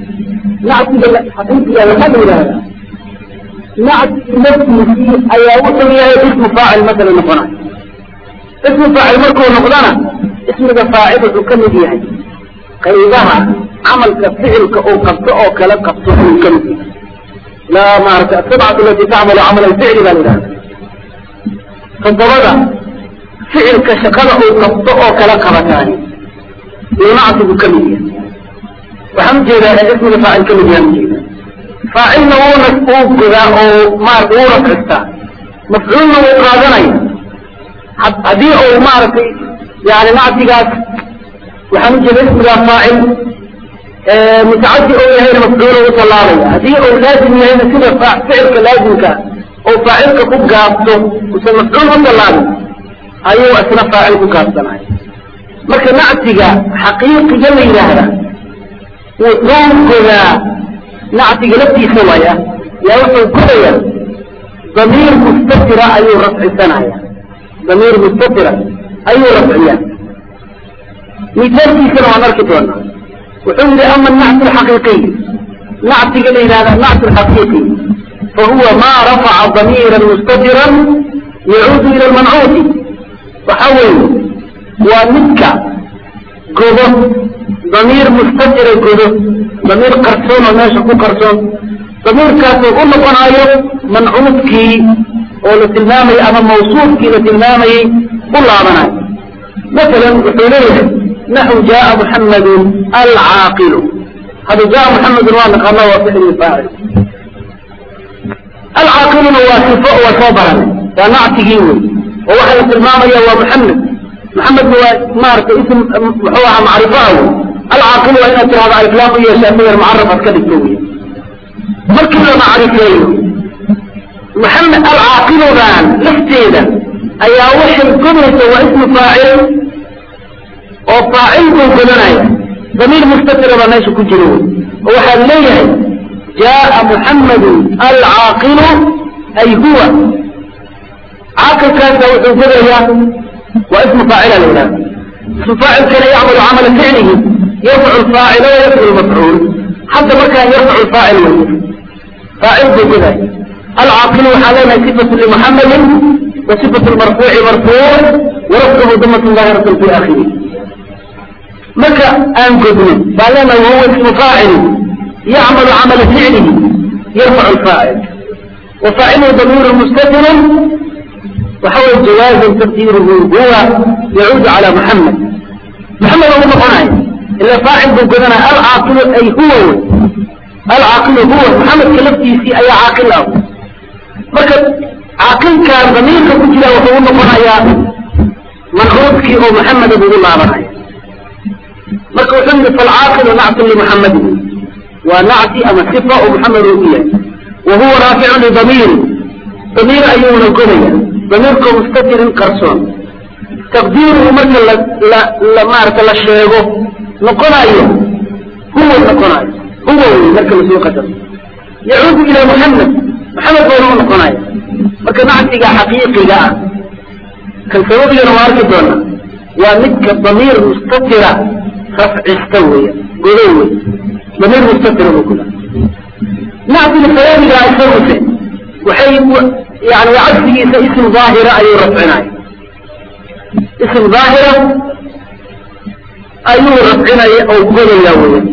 nactiga xaqiiqiga waxaa la yidhahdaa nactigi naftiisii ayaa wuxuu yahay ismu faacil masala noqonayo ismu faacil markuu noqdana ismiga faacil wuxuu ka mid yahay qaybaha camalka ficilka uu qabto oo kala qabto ayuu ka mid yahay la maarata asabcatu alati tacmalu camal alficli baa la yidhahda toddobada ficilka shaqada uu qabto oo kala qabataani uu nactigu ka mid yahay waxaan ujeedaa ismiga faacil ka mid yahay ujeeda faacilna wuuna uu godaa oo maarata wuu rafcistaa mafcuulna wuu qaadanaya haddii uu maaragtay yani nactigaas waxaan ujeeda ismigaa faacil mutacadi ou yahayna mafcuula u tallaabaya haddii uu laazim yahayna sida ficilka laazimka oo faacilka ku gaabto usan mafcuul u tallaabin ayuu isna faacil ku gaabsanaya marka nactiga xaqiiqiga la yidhaahda wuxuu godaa nactiga laftiisa waya yaa wuxuu godaya damiir mustatira ayuu rafcisanaya damiir mustatira ayuu rafciya misaalkiisana waan arki doonaa wuxuu yihi ama nactu alxaqiiqiy nactiga la yidhahda nactu alxaqiiqi fahuwa ma rafaca damiira mustatira yacuudu ila lmancuuti waxa weeye waa midka godo damiir mustatira godo damiir qarsoon oo meesha ku qarsoon damiirkaasoo u noqonayo mancuudkii oo la tilmaamayay ama mawsuufkii la tilmaamayey u laabanayo masalan wuxuu leeyahay naxu jaaa muxamadun alcaaqilu hada jaaa muxamedun waa naqaana waa ficli faacil alcaaqiluna waa sifo waa soo baranay waa nactigii wey oo waxaa la tilmaamaya waa muxamed muxamedna waa maaragtay ism muxuu ahaa macrifaa wey alcaaqilu waa inaad tirahdo aliflaam u yeeshaa midar mucaraf aad ka dhigto wey markii la macrifeeyo maxamed alcaaqiludan lafteeda ayaa waxay godaysa waa ismu faacil oo faacil buu godanaya damiir mustatira baa meesha ku jira wey oo waxaad leeyahay jaaa muxamadun alcaaqilu ay huwa caaqilkaasa wuxuu godayaa waa ismu faacila la yidhahda ismu faacilkana yacmalu camala ficlihi yarfacu lfaacila wa yarfacu lmafcuul hadda markaan yarfacu lfaacil wey faacil buu godaya alcaaqilu waxaa leenahay sifatu limuxamadin wa sifatu lmarfuuci marfuuc warafcuhu damatun daahiratan fi aakhiri marka aan godno baa leenahay wahuwa ismu faacil yacmalu camala ficlihi yarfacu lfaacil wa faaciluhu damiiru mustatirun waxa weye jawaazan taqdiiruhu huwa yacuudu cala muxamed muxamed ugu noqonayo ila faacil buu godanaya alcaaqilu ay huwa wey alcaaqilu huwa muxamedka laftiisii ayaa caaqil ah marka caaqilkaan damiirka ku jira wuxuu u noqonayaa mancuudkii oo muxameda bugu laabanaya marka wuxuu yihi falcaaqilu nactun limuxamedin waa nacti ama sifa oo muxamed uu u yahay wa huwa raaficu lidamiiri damiir ayuuna godaya damiirko mustatirin qarsoon taqdiiruhu marka la maarata la sheego noqonayo huwa noqonayo huwa wey marka lasoo qadaro yacuudu ila muxamed maxamed bauna u noqonaya marka nactiga xaqiiqiga ah kan sababigana waa arki doona waa midka damiir mustatira rafcista weya godo wey damiir mustatira buu goda nactiga sababiga isaguse waxay yani cagsigiisa ism daahira ayuu rafcinaya ism daahira ayuu rafcinaya oo godaya weya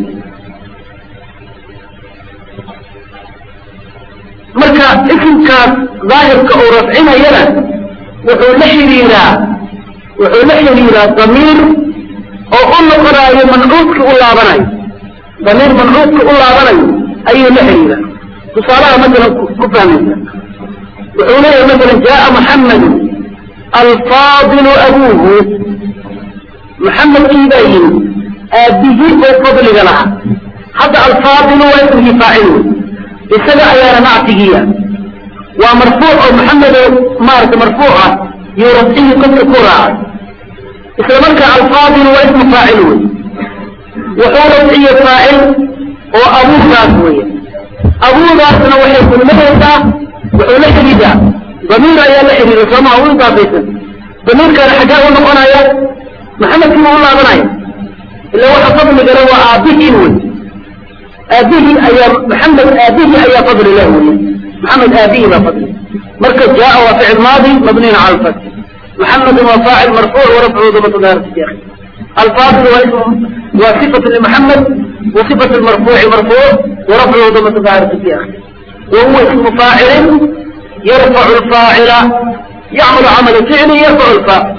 marka isimkaas daahirka uu rafcinayana wuxuu la xiriiraa wuxuu la xiriiraa damiir oo u noqonayo mancuudka u laabanayo damiir mancuudka u laabanayo ayuu la xiriiraa tusaalaha masalan ku fahmaysa wuxuu leeyahay masalan jaaa muxamedu alfaadilu abuuhu muxamedkii baa yimi aabihii oo fadliga lahaa hadda alfaadilu waa ismigii faacil wey isaga ayaana nactigiia waa marfuuc oo maxamedo maarata marfuuc ah iyo rafcihii qofka ku raacay isla markaa alfaadilu waa ismu faacil wey wuxuu rafciye faacil oo abuugaas weeye abuugaasna waxay kulmayaysaa wuxuu la xidhiidaa damiir ayaa la xidhiida soomaa u idaafaysan damiirkaana xaggaa u noqonaya maxamedkii buu u laabanaya ila waxa fadligale waa aabbihiin wey aabihii ayaa maxamed aabihii ayaa fadli leh wey maxamed aabihii baa fadli marka jaa waa ficil maadi mabniyin cala alfath محمد وفاعل مرفوع ورفعه ضمة ظاهرة في آخره الفاضل واسم وصفة لمحمد وصفة المرفوع مرفوع ورفعه ضمة ظاهرة في آخره وهو اسم فاعل يرفع الفاعل يعمل عمل فعل يرفع الفاعل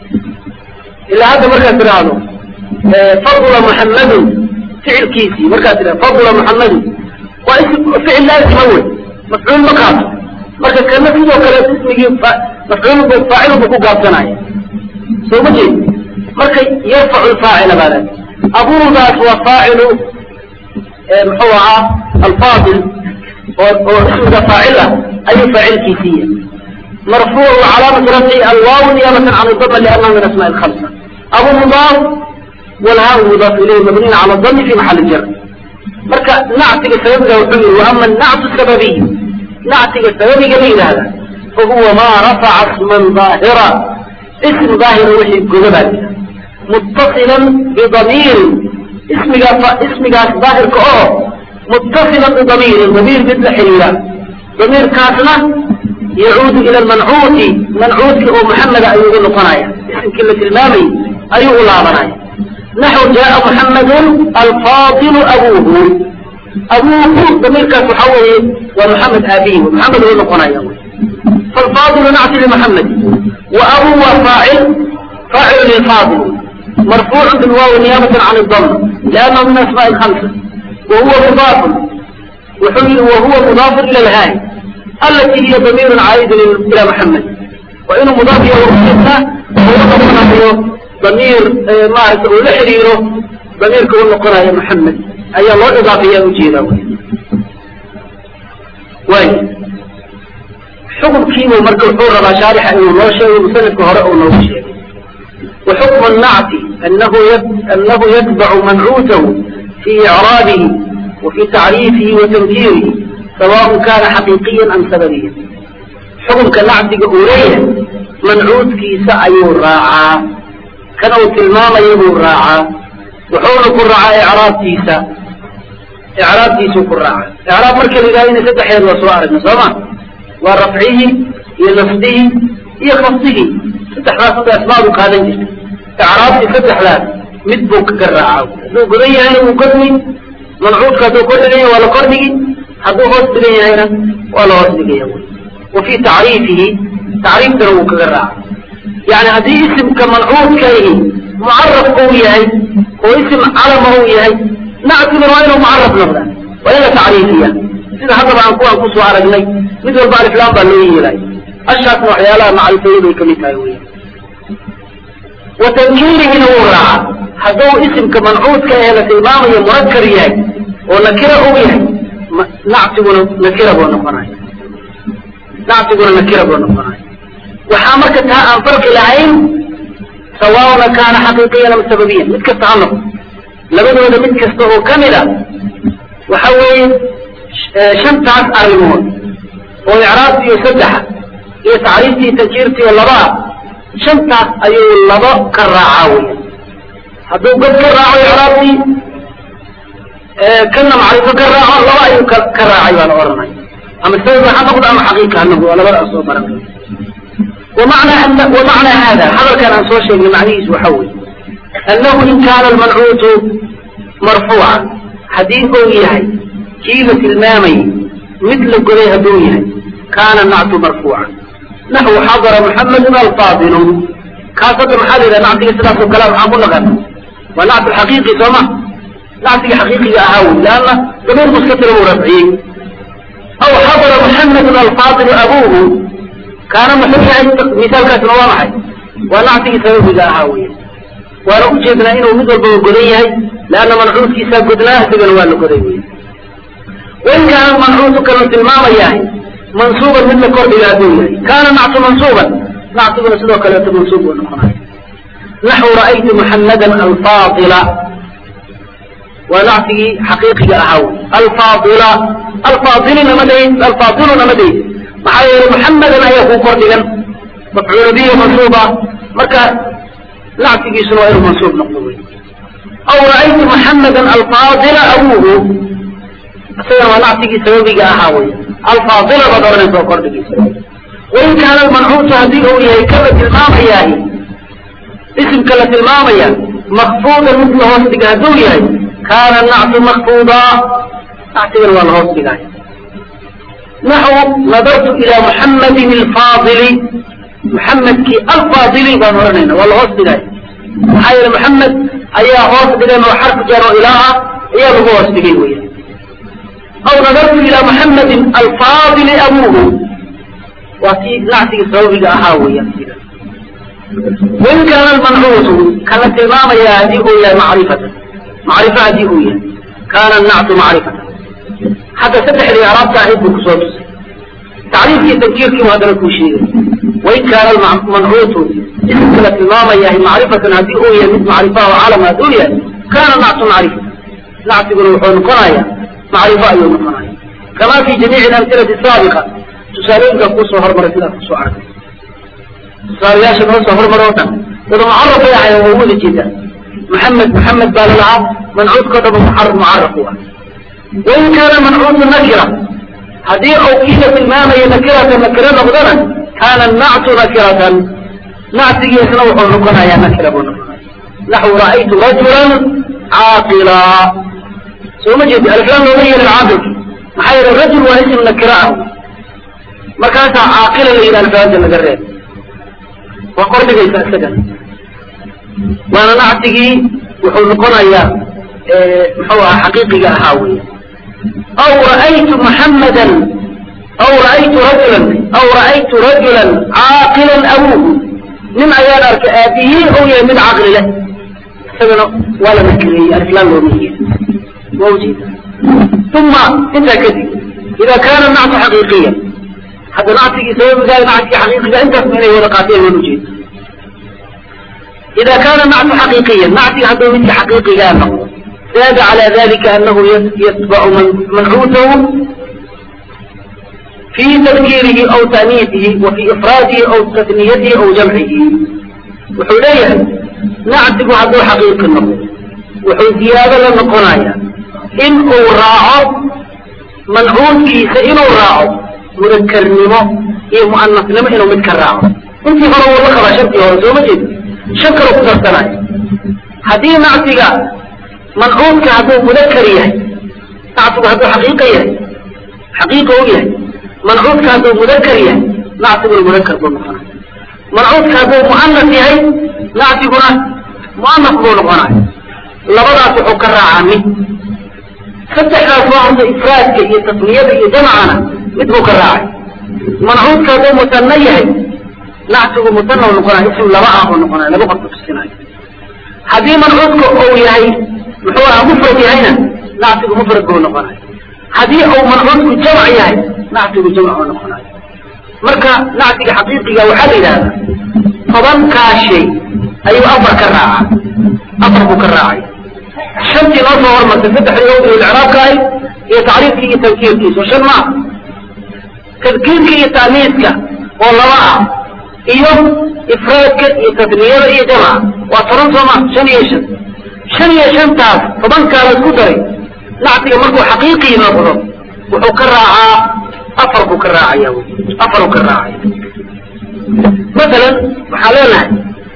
إلا هذا مركز ترانو فضل محمد فعل كيسي مركز ترانو فضل محمد واسم فعل لازم أول مفعول مقاطع marka kana sidoo kale ismigii mafcuul bu faacil bu ku gaabsanaya soo ma jeed marka yarfacu lfaacila baa leeda abuudaas waa faacilu muxuu ahaa alfaadil oo oo ismiga faacil ah ayuu faacilkiisiiya marfuuc wacalaamatu rafci alwaaw niyabatan can dama liannahu min asmaء الخمسة abu mudaaf walhaa mudaaf ilayhi mabniyin cala dami fi maxali jar marka nactiga sababiga wuxuu yihi waama nactu sababiy nactiga sababiga la yidhaahda fahuwa maa rafaca isman daahira ism daahira wixii goda baa jira muttasilan bidamiirin ismiga ismigaas daahirka oo muttasilan bidamiirin damiir mid la xiriira damiirkaasna yacuudu ila lmancuuti mancuudki oo muxameda ayuu ugu noqonaya isimkii la tilmaamayy ayuu u laabanaya naxw jaaa muxamedun alfaadilu abuuhu abuuhu damiirkaas waxaa weeye waa maxamed aabihi maxamed uu noqonaya falfaadilu nacti limaxamed wa abuu waa faacil faacilu lilfaadil marfuucu bilwaawi niyaabatan can idam liannahu min asmaai lhamsa wahuwa mudaafun wuxuu wahuwa mudaafun ila lhaay alati hiya damiirun caa'idun ila maxamed waa inuu mudaaf iyo warkiisa uu noqonayo damiir maaragta uu la xiriiro damiirka uu noqonayo maxamed ayaa loo idaafiyaa ujeedaa wy waay xukunkiibu marka wuxuu rabaa shaarixa inuu noo sheego musanifka hore uu noogu sheegay wa xukmu الnacti anahu anahu yatbacu mancuutahu fi icraabihi wa fi tacriifihi wa tankiirihi sawaء kana xaqiiqiya am sababiya xukunka nactiga uu leeyahay mancuudkiisa ayuu raacaa kan uu tilmaamayo buu raacaa wuxuuna ku raacaa icraabtiisa icraabtiisuu ku raaca icraab marka la yidhahdo ina saddexeed waa soo aragna soo ma waa rafcihii iyo nasbihii iyo khafdigii saddexdaas hadda asmaadu qaadan jirta icraabtii saddexdaas mid buu kaga raaca hadduu godan yahayna wuu godmi mancuudka hadduu kor dhigan yahay waa la kordhigi hadduu hoos dhigan yahayna waa la hoos dhigaya wa fii tacriifihi tacriiftana wuu kaga raaca yani haddii isimka mancuudkaihi mucaraf uu yahay oo isim calama uu yahay nactiguna waa inuu mucaraf noqda waa in la tacriifiya sida haddaba aan kuwaan kusoo aragnay mid walba aliflaan baa loo yeelay ashaasna waxyaalaha macrifeeya bay kamid tahay wey wa tankiirihina wuu raaca hadduu isimka mancuudka ee la tilmaamayo murakar yahay oo nakira uu yahay nactiguna nakira buu noqonaya nactiguna nakira buu noqonaya waxaa marka taa aan farqi lahayn sawaana kaana xaqiiqiyan am sababiyan mid kasta ha noqdo labadooda mid kasta oo kamid a waxa weeye shantaas arrimood oo icraabtiiyo saddexa iyo tacriiftii tankiirtiiyo labaa shantaas ayuu labo ka raacaa wey hadduu god ka raaco icraabtii kana macrifo ka raaco laba ayuu ka raacay baa la ohanaya ama sababa ha noqdo ama xaqiiqa ha noqdo waa labadaas soo baranay ومعنى أن ومعنى هذا هذا كان عن صوشي من معنيه وحوي أنه إن كان المنعوت مرفوعا حديثه يهي كيلة المامي مثل قريها دونيها كان النعت مرفوعا نحو حضر محمد الفاضل كافة محل إذا نعت إسلاف الكلام عن كل غد ونعت الحقيقي سمع نعت حقيقي أهوي لأن ضمير مستتر مرفعين أو حضر محمد الفاضل أبوه kaana muxuu yahay misaalkaasna waa maxay waa nactigii sababiga ahaa wey waana u jeednaa inuu mid walbaba godan yahay leanna mancuudkiisaa godnaa isagana waa la goday wey wain kaana mancuudu kanu tilmaamayahay mansuuban mid la kordhiga hadduu yahay kaana nactu mansuuban nactiguna sidoo kaleeto mansuub buu noqonaya naxu ra'aytu muxammadan alfaadila waa nactigii xaqiiqiga ahaa wey alfaadila alfaadilina ma dhayn alfaadiluna ma dhayn maxaa yeelay muxamadan ayaa kuu kordhigan mafcuula bihi mansuuba marka nactigiisuna waa inuu mansuub noqdo wey aw ra'aytu muxamadan alfaadila abuuhu isagana waa nactigii sababiga ahaa wey alfaadila baad oranaysa oo kordhigiisa wain kaana almancuutu haddii uu yahay kala tilmaamayahay isimka la tilmaamaya makfuudan mid la hoos dhiga hadduu yahay kaana nactu makfuuda nactigana waa la hoos dhigay naxu nadartu ilaa muxamadin alfaadili muxamedkii alfaadili baan oranayna waa la hoos dhigay maxaa yeele muxamed ayaa hoos dhigan oo xarf jar oo ilaa ah ayaa lagu hoos dhigay weya aw nadartu ilaa muxamadin alfaadili abuuhu waa kii nactigii sababiga ahaa weya wain kaana almancuutu kana tilmaamaya haddii uu yahay macrifatan macrifa haddii uu yahay kaana nactu macrifatan hadda saddexdii araabta ahayd buu kusoo tusay tacriifkii tankiirkii u haddana kuu sheegay wain kaana almancuutu isimka la tilmaamayahay macrifatan haddii uu yahay mid macrifa oo calama hadduu yahay kaana nactu macrifa nactiguna wuxuu noqonaya macrifo ayuu noqonaya kama fi jamiici alamhilati saabiqa tusaalooyinka kuusoo hormaray sidaad kusoo arkay tusaalayaasha noo soo hormar oo dhan wada mucaraf bay ahayen waa wada jeedaa maxamed maxamed baa lalahaa mancuudkao dhaba mucaraf mucaraf u ah wain kaana mancuudu nakira haddii uu kiila tilmaamaya nakiratan nakiro noqdona kaana nactu nakiratan nactigiisna wuxuu noqonayaa nakira buu noqonaya naxwu ra'aytu rajulan caaqila soo ma jeedi aliflaan looma yeelin caaqilki maxaa yeele rajul waa isim nakira ah markaasaa caaqila la yidhaha alfaada laga reeb waa kordhigaysa isagan waana nactigii wuxuu noqonayaa muxuu ahaa xaqiiqiga ahaa weya aw ra'aytu muxammadan aw ra'aytu rajulan aw ra'aytu rajulan caaqilan abuuhu nin ayaan arkay aabihii ou yahay mid caqli leh isagana waa la nakireeyey aliflaan looma yeeli waa ujeeda uma intaa kadib ida kaana nactu xaqiiqiya hadda nactigii sababigaa nactigii xaqiiqiga intaas ma inay wada qaateen waan ujeeda ida kaana nactu xaqiiqiya nactiga hadduu midka xaqiiqigaa noqdo zaada calى dalika anahu yatbacu mancuutahu fi tadkiirihi aw ta'niisihi wa fi ifraadihi aw tasniyatihi aw jamcihi wuxuu leeyahay nactigu hadduu xaqiiqi noqdo wuxuu ziyaado la noqonaya in uu raaco mancuudkiisa inuu raaco mudakarnimo iyo mu'anasnimo inuu mid ka raaco intii hore wuu la qabaa shantii hore sooma jeed shan kaloo ku darsanayo haddii nactiga mancuudka hadduu mudakar yahay nactigu hadduu xaqiiqa yahay xaqiiqa u yahay mancuudka hadduu mudakar yahay nactiguna mudakar buu noqonaya mancuudka hadduu mu'anas yahay nactiguna mu'anas buu noqonayo labadaas wuxuu ka raacaa mid saddexdaas waa horta ifraadka iyo tasniyada iyo jamcana mid buu ka raacay mancuudka hadduu musanno yahay nactigu musanna u noqonaya ism laba ah buu noqonaya laba qof tusinayo haddii mancuudka uu yahay muxuu ahaa mufrad yahayna nactigu mufrad buu noqonaya haddii uu mancuudku jamc yahay nactigu jamc buu noqonayo marka nactiga xaqiiqiga waxaa la yidhahdaa tobankaa shay ayuu afar ka raacaa afar buu ka raacay shantii noo soo hormartay saddexdii owdii icraabka ahay iyo tacriifkii iyo tankiirkiisa shan maa tadkiirka iyo taaniiska oo laba ah iyo ifraadka iyo tasniyada iyo jamca waa toban sooma shan iyo shan shan iyo shantaas tobankaa la isku daray nactiga markuu xaqiiqii noqdo wuxuu ka raacaa afar buu ka raacaya afar uu ka raacaya masalan waxaa leenahay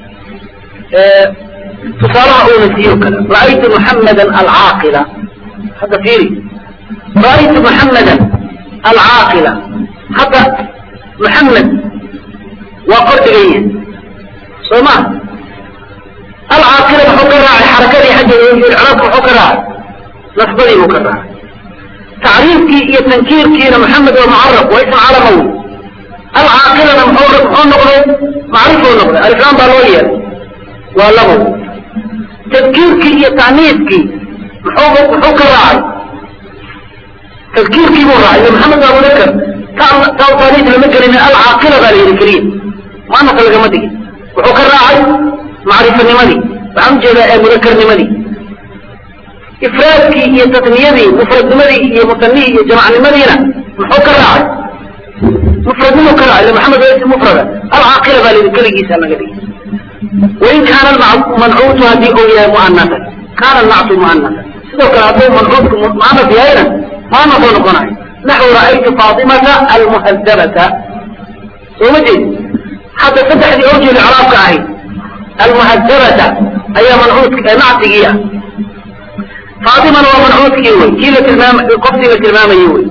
tusaalaha uuna siiyo kale ra'aytu muxammadan alcaaqila hadda fiiri ra'aytu muxammadan alcaaqila hadda muxammed waa kordhigan yahay soo ma alcaaqila muxuu ka raacay xarakadii xaggeeda icraabka muxuu ka raacay nasbadii buu ka raacay tacriifkii iyo tankiirkiina maxamed waa mucaraf waa ism calamaw alcaaqilana muxuu muxuu noqday macrifuu noqday aliflaan baa loo yeelay waa labow tadkiirkii iyo ta'niiskii muxuu muxuu ka raacay tadkiirkii buu raacay maxamed waa mudakar ta taaniis lama gelin alcaaqila baa la yidhi keliya muanasa lagama digin wuxuu ka raacay macrifanimadii waxaan ujeedaa ee mudakarnimadii ifraadkii iyo tasniyadii mufradnimadii iyo musanihii iyo jamacnimadiina muxuu ka raacay mufradnimuu ka raacay maxamed waa ism mufrada alcaaqila baa la yidhi keligiisa naga dhigi wain kaana mancuutu haddii uu yahay mu'anasan kaana nactu mu'anasan sidoo kale hadduu mancuudku mu'anas yahayna maana soo noqonayo naxwu ra'aytu faatimata almuhadabata soo ma jeed hadda saddexdii awjuul icraabka ahayd almuhadabata ayaa mancuud nactigii ah faatimana waa mancuudkii wey kii la tilmaam qofkii la tilmaamayey wey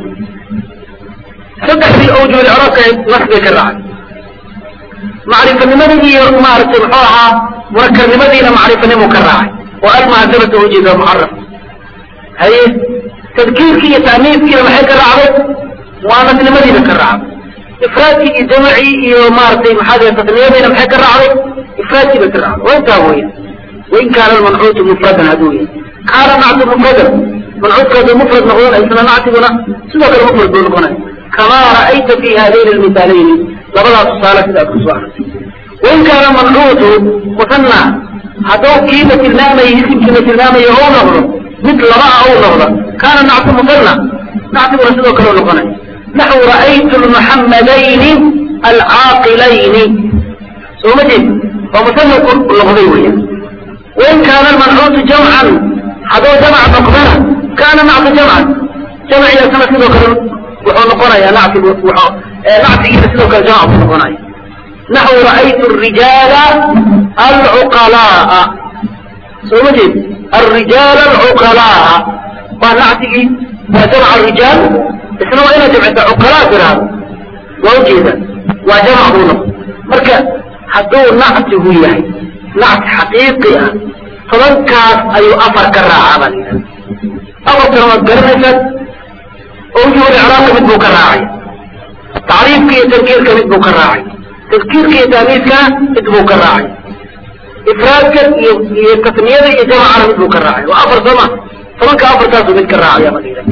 saddexdii awjuul icraabka ahayd nas bay ka raacay macrifanimadii iyo maaragtay muxuu ahaa munakarnimadiina macrifanimuu ka raacay oo almuhadabata ujeeda mucaraf haye tadkiirkii iyo taaniiskiina maxay ka raacday muanasnimadiina ka raacday ifraadkii iyo jamacii iyo maaragtay maxaa tasniyadiina maxay ka raacday ifraadkii bay ka raacday waa intaa weya wain kaana almancuutu mufradan hadduu yahay kaana nactu mufradan mancuudka hadduu mufrad noqdona isna nactiguna sidoo kale mufrad buu noqonaya kamaa ra'ayta fi haadayni almisaalayni labadaas tusaale sidaad ku soo aragtay wain kaana mancuutu musanna hadduu kii la tilmaamayay isimkii la tilmaamaya ou noqdo mid laba ah ou noqdo kaana nactu musanna nactiguna sidoo kale noqonaya naxwu ra'aytu lmuxammadayni alcaaqilayni soo ma jeed oo musanna ku noqday weya wain kaana almancuutu jamcan hadduu jamc noqdana kaana nactu jamcan jamcigaasna sidoo kale wuxuu noqonayaa nactigu wuxuu nactigiisa sidoo kale jamc buu noqonaya naxwu ra'aytu arijaala alcuqalaa'a soo ma jeed الرجال العقلاء ونعتقي وجمع الرجال اسمه إلى جمع عقلاء ترى ووجيدا وجمع هنا مركا حدو نعته يعني نعت حقيقي فمن كان أي أفر كرا عمليا أول ترى قرنسة أوجه الإعراق مثل كراعي تعريف كي تذكير كمثل كراعي تذكير كي تانيس كمثل كراعي ifraadka iyo iyo tasniyada iyo jamacana mid buu ka raacay waa afar sama tobanka afartaasu mid ka raacaya madina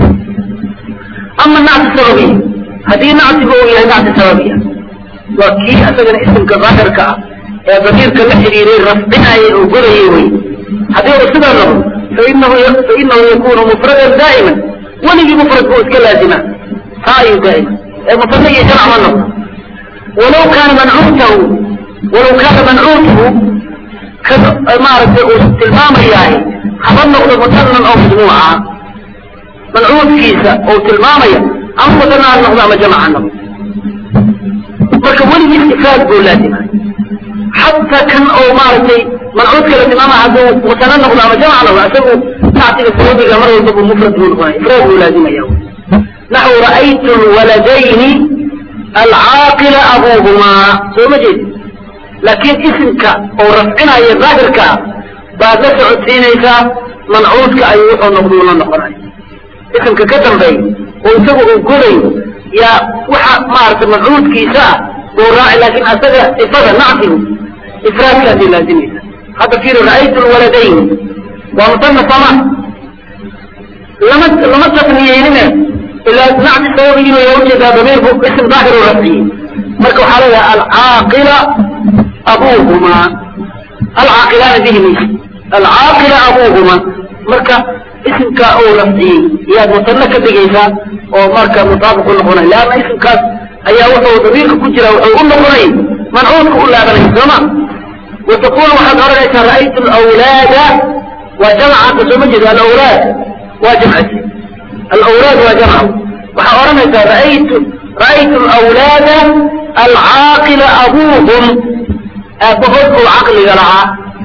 ama nacti sababiya haddii nactiga uu yahay nacti sababiya waa kii isagana isimka daahirka ah ee damiirka la xiriiray rafcinayay oo godayay wey haddii uu sidaa noqdo fainahu fainahu yakunu mufradan daa'iman weligii mufrad buu iska laazima taa ayuu daa'ima ee musana iyo jamc ma noqdo walaw kaana mancuutahu walaw kaana mancuutuhu maaragtay uu tilmaamayahay haba noqdo musanan oo majmuuca mancuudkiisa uu tilmaamaya ama musana ha noqdo ama jamac ha noqdo marka weligii ifraad buu laazimay xataa kan oo maaragtay mancuudka la tilmaamaya hadduu musana noqdo ama jamac noqdo isagu nactiga sababiga mar walba buu mufrad buu noqonaya ifraad buu laazimaya naxwu ra'aytu lwaladayni alcaaqila abuuhumaa soo ma jeedi laakiin isimka oo rafcinaya daahirka baad la socodsiinaysaa mancuudka ayuu wuxuu noqduu la noqonaya isimka ka dambeey oo isagu uu godayo yaa waxa maaragtay mancuudkiisa ah uu raaci laakiin asaga ifada nactigu ifraadkaasay laazimaysa hadda fiiri ra'aytu lwaladayn waa musana sama lama lama tasniyeynine ilaa nacti sababigiinu yaa ujeedaa damiir bu isim daahir u rafciyey marka waxaa leedahay alcaaqila abuuhumaa alcaaqilaana bihi maysa alcaaqila abuuhuma marka isimka uu rafciyey yaad musano ka dhigaysaa oo marka mutaabiq u noqonay leanna isimkaas ayaa wuxuu damiirka ku jira wuxuu u noqonay mancuudka u laabanay sooma wataqulu waxaad oranaysaa ra'aytu alawlaada waa jamca hadda sooma jeeda alawlaad waa jamcasi alawlaad waa jamca waxaa oranaysaa ra'aytu ra'aytu alawlaada alcaaqila abuuhum aabahood oo caqliga lahaa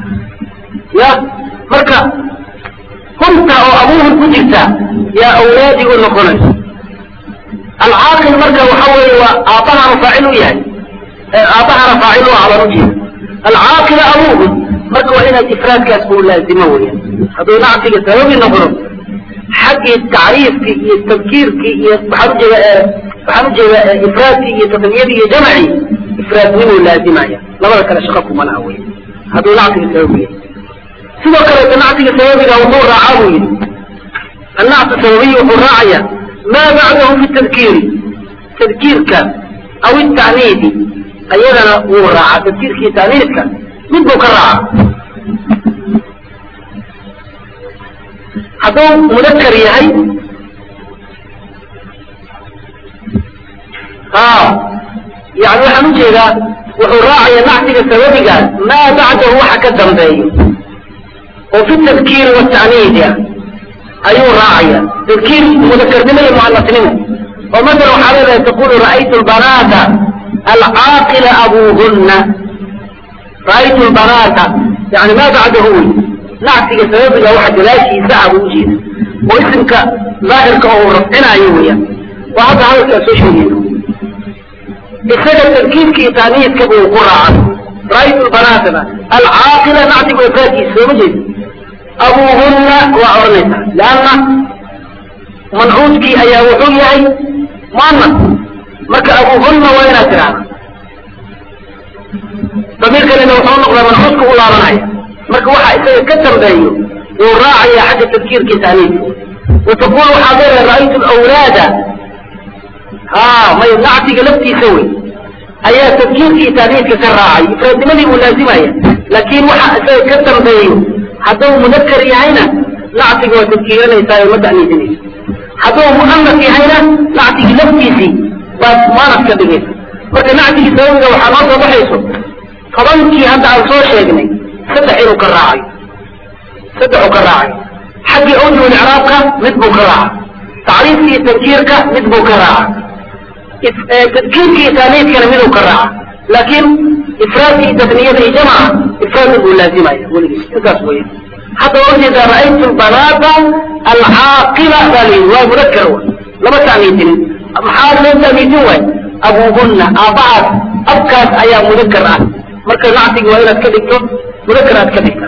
ya marka hunta oo abuuhum ku jirta yaa awlaadii u noqonaysa alcaaqil marka waxa weeye waa aabbahana faacil u yahay aabbahana faacil u ah baan ujeeda alcaaqila abuuhum marka waa inaad ifraadkaas uu laazimo weeyaan hadduu nactiga sababi noqdo xaggii tacriifkii iyo tadkiirkii iyo waxaan ujeeda waxaan ujeeda ifraadkii iyo tasniyadii iyo jamcii ifraadnimuu laazimaya labada kale shaqa kuma laha wey hadduu nactiga sababi yahay sidoo kaleeto nactiga sababiga wuxuu raacaa buu yidhi annactu sababiyi wuxuu raacaya maa bacdahu fi tadkiiri tadkiirka aw ita'niidi ayadana wuu raacaa tadkiirka iyo ta'niidka mid buu ka raacaa hadduu mudakar yahay ha yani waxaan ujeedaa wuxuu raacaya nactiga sababiga maa bacdahu waxa ka dambeeyo oo fi tadkiiri wata'niidi ah ayuu raacaya tadkiir mudakarnimo iyo muanasnimo oo masala waxaa leedahay taqulu ra'aytu lbanaata alcaaqila abuuhunna ra'aytu lbanaata yani maa bacdahu wey nacsiga sababiga waxa gadaashiisa ah buu ujeeda oo isimka daahirka oo uu rafcinaayo weeyaan waa hadda hadalkaa soo sheegayno isaga tarkiibka iyo taaniiska buu ku raacay ra'aytu lbanaatana alcaaqila nacsiga wafaadkiisa sooma jeeda abuuhunna waa odhanaysaa leanna mancuudkii ayaa wuxuu yahay muanas marka abuuhunna waa inaad tidhaahda damiir kalena wuxuu noqdaa mancuudka u laabanaya marka waxa isaga ka dambeeyo wuu raacaya xagga tadkiirkii taaniiska wataqul waxaad leedahay ra'aytu lawlaada ha may nacsiga laftiisa wey ayaa tadkiirkii taaniiska ka raacay ifraadnimadii buu laazimaya laakiin waxa isaga ka dambeeyo hadduu mudakar yahayna nacsiga waa tadkiiranaysaa oo ma ta'niisinaysa hadduu mu'anas yahayna nacsigii laftiisii baad muanas ka dhigaysa marka nacsigii sababiga waxaa noo soo baxayso tobankii hadda aan soo sheegnay saddex inuu ka raacayo saddexuu ka raacayo xaggii awjuhul icraabka mid buu ka raaca tacriifka iyo tankiirka mid buu ka raaca tadkiirka iyo taaniiskana miduu ka raaca laakiin ifraadka iyo tasniyada iyo jamca ifraadna buu laazimaya weligiis intaas weya hadda waa ujeedaa ra'aytu lbanaata alcaaqila baa layidhi waa mudakar wa lama taamiitinin maxaa loo taamiitin waay abuuhunna aabbahaas abkaas ayaa mudakar ah marka nacsiga waa inaad ka dhigto mudakar aad ka dhigta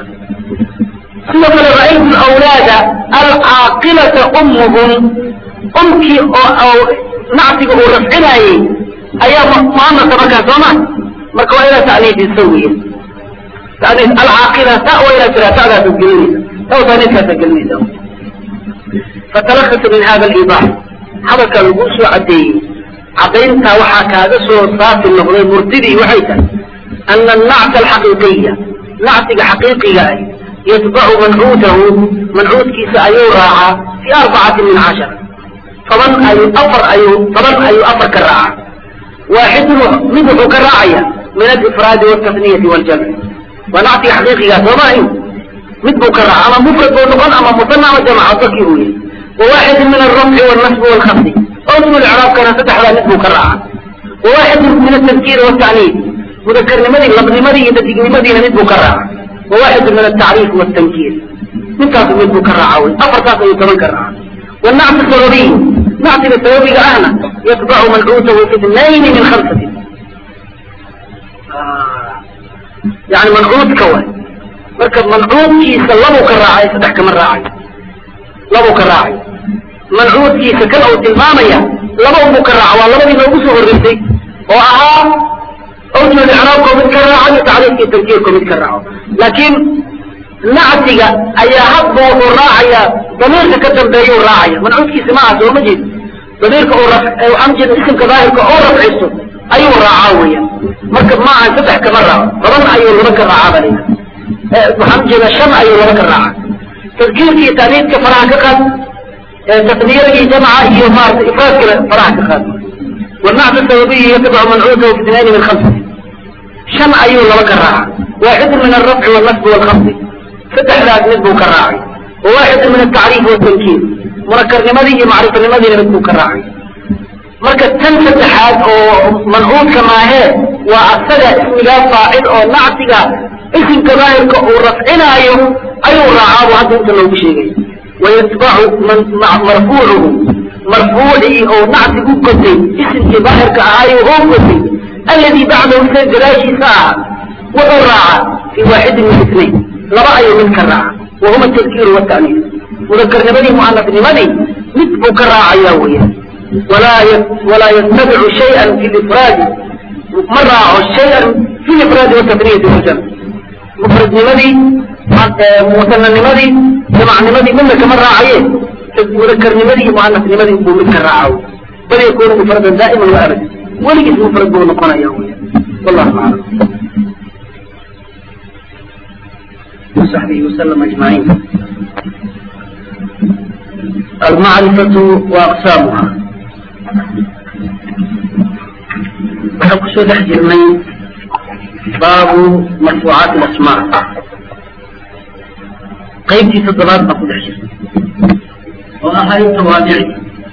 sidoo kale ra'aytu awlaada alcaaqilata ummuhum umkii oo nacsiga uu rafcinaayey ayaa muanasa markaa sooma marka waa inaad ta'niidiso wey ta'niis alcaaqila ta waa inaad tiraa ta'daasad gelinaysa taw ta'niiskaasaad gelinaysa fatalakasa min hada aliidax hadalkaa laguu soo caddeeyey caddayntaa waxaa kaaga soo saafi noqday murtidii waxay tahay ana annacsa alxaqiiqiya nacsiga xaqiiqiga ah yatbacu mancuutahu mancuudkiisa ayuu raacaa fi arbacati min cashar toban ayuu afar ayuu toban ayuu afar ka raaca waaxidun mid wuxuu ka raacaya min alifraadi waltasniyati waljamci waa nacsiga xaqiiqigaa sooma ahin mid buu ka raaca ama mufrad buu noqon ama musana ama jamc dadkii uu yahay wawaaxidun min alrafci walnasbi walkhafdi awjul icraabkana saddexdaa mid buu ka raaca wawaaxidun min altadkiiri waltacniid mudakarnimadii labnimadii iyo dadignimadina mid buu ka raaca wawaaxidun min altacriif waltankiir midkaasu mid buu ka raaca wey afartaas ayuu toban ka raaca والنعت السببي نعت السببي أهنا يتبع منعوته في اثنين من خمسة يعني منعوت كوي مركب منعوت كيس لبو كراعي ستح كمن راعي لبو كراعي منعوت كيس كل أو تلمامية لبو مكراع والله بدي نوبسه الرسي وأها أوجه الإعراب كو متكرعا تعريف التنكير كو متكرعا لكن nacsiga ayaa hadba wuxuu raacaya damiirka ka dambeeyuu raacaya mancuudkiisa maaha sooma jeed damiirka waxaan jeeda isimka daahirka oo rafciso ayuu raacaa weya marka maaha saddex kama raaco toban ayuu laba ka raacaa ba layidhaha waxaan jeeda shan ayuu laba ka raaca tadkiirka iyo taaniidka faraha ka qaad tasniyada iyo jamca iyo maarata ifraadkana faraha ka qaad والنعت السببي يتبع منعوته في اثنين من خمسة شن أيو لبك الراعي واحد من الرفع والنصب والخفض saddexdaas mid buu ka raacay wawaaxid min atacriif watankiir munakarnimadii iyo macrifanimadina mid buu ka raacay marka tan saddexaad oo mancuudka maahee waa asaga ismigaa faacil oo nacsiga isimka daahirka uu rafcinaayo ayuu raacaa buu hadda inta loogu sheegay wayatbacu marfuucuhu marfuucii oo nacsi u gotay isimkii daahirka ahaayo oo gotay alladii bacdahu sa gadaashiisa ah wuxuu raacaa fii waaxidin min isnayn laba ayuu mid ka raaca wahuma atadkiiru wata'niis mudakarnimadii mu'anasnimadii mid buu ka raacayaa weya walaa walaa yattabicu shayan fi lifraadi ma raaco shayan fi lifraadi watasniyati waljamc mufradnimadii musananimadii jamacnimadii midna kama raacaye mudakarnimadii mu'anasnimadii buu mid ka raaca bal yakunu mufradan daa'iman wa abadan weligiis mufrad buu noqonaya weya wallahu aclam وصحبه وسلم أجمعين المعرفة وأقسامها وحكسو دحجر من باب مرفوعات الأسماء قيبتي تضرار أقول دحجر oo ahayd tawaabici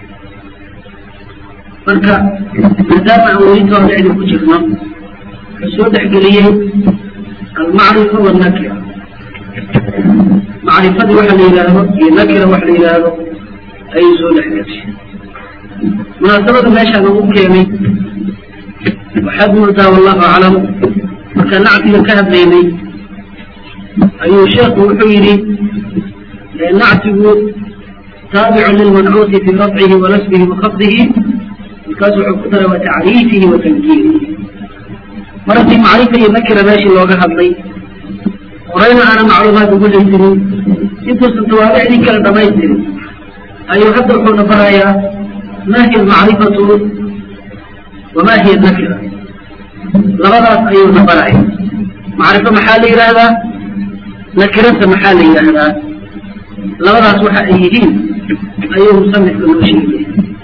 marka maadaama aan weli tawaabicda ku jirno wuxuu soo dhexgeliyey almacrifa walnakira macrifadii waxa la yidhaahdo iyo nakira waxa la yidhaahdo ayuu soo dhexgashay munaasabada meeshaan ugu keenay waxaad moodaa wallahu aclam marka nactiga ka hadlaynay ayuu sheekhu wuxuu yidhi nactigu taabicun lilmancuuti fi rafcihi wa nasbihi wa khafdihi markaas wuxuu ku daray wa tacriifihi wa tankiirihi mar haddii macrifa iyo nakira meeshii looga hadlay horeyna aana macluumaad ugu haysanin intuusan tawaabicdii kala dhamaystirin ayuu hadda wuxuuna barayaa ma hiya almacrifatu wama hiya nakira labadaas ayuuna baraya macrifo maxaa la yidhaahdaa nakiranta maxaa la yidhaahdaa labadaas waxa ay yihiin ayuu musanifka noo sheegaya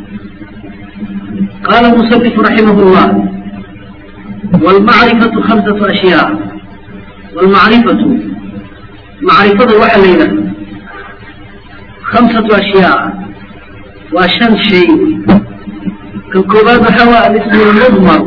qaala musanifu raximah llah waalmacrifatu khamsatu ashyaa waalmacrifatu macrifada waxaa la yidhahda khamsatu ashyaa waa shan shay kan koobaad waxaa waa alismu lmudmar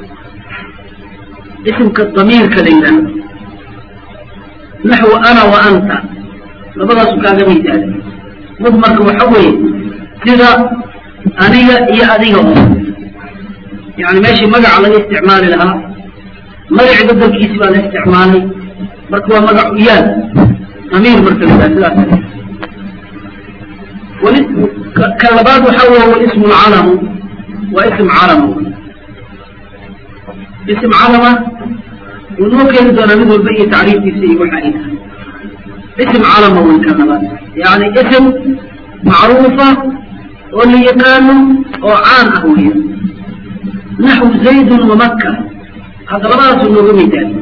isimka damiirka la yidhaahdo naxwu ana wa anta labadaasu kaaga misaala mudmarka waxa weeye sida aniga iyo adiga oo yani meeshii magaca laga isticmaali lahaa magaci bedelkiisi baa la isticmaalay marka waa magac uyaal damiir marka la yidhaha sidaas ka labaad waxa weeye walismu lcalamu waa ism calama ism calama wuu noo keeni doonaa mid walba iyo tacriifkiisa iyo waxa ay tahay ism calama wey ka labaad yani ism macruufa oo la yaqaano oo caan ah weya naxwu zaydun wamaka hadda labadaasuu nooga midaali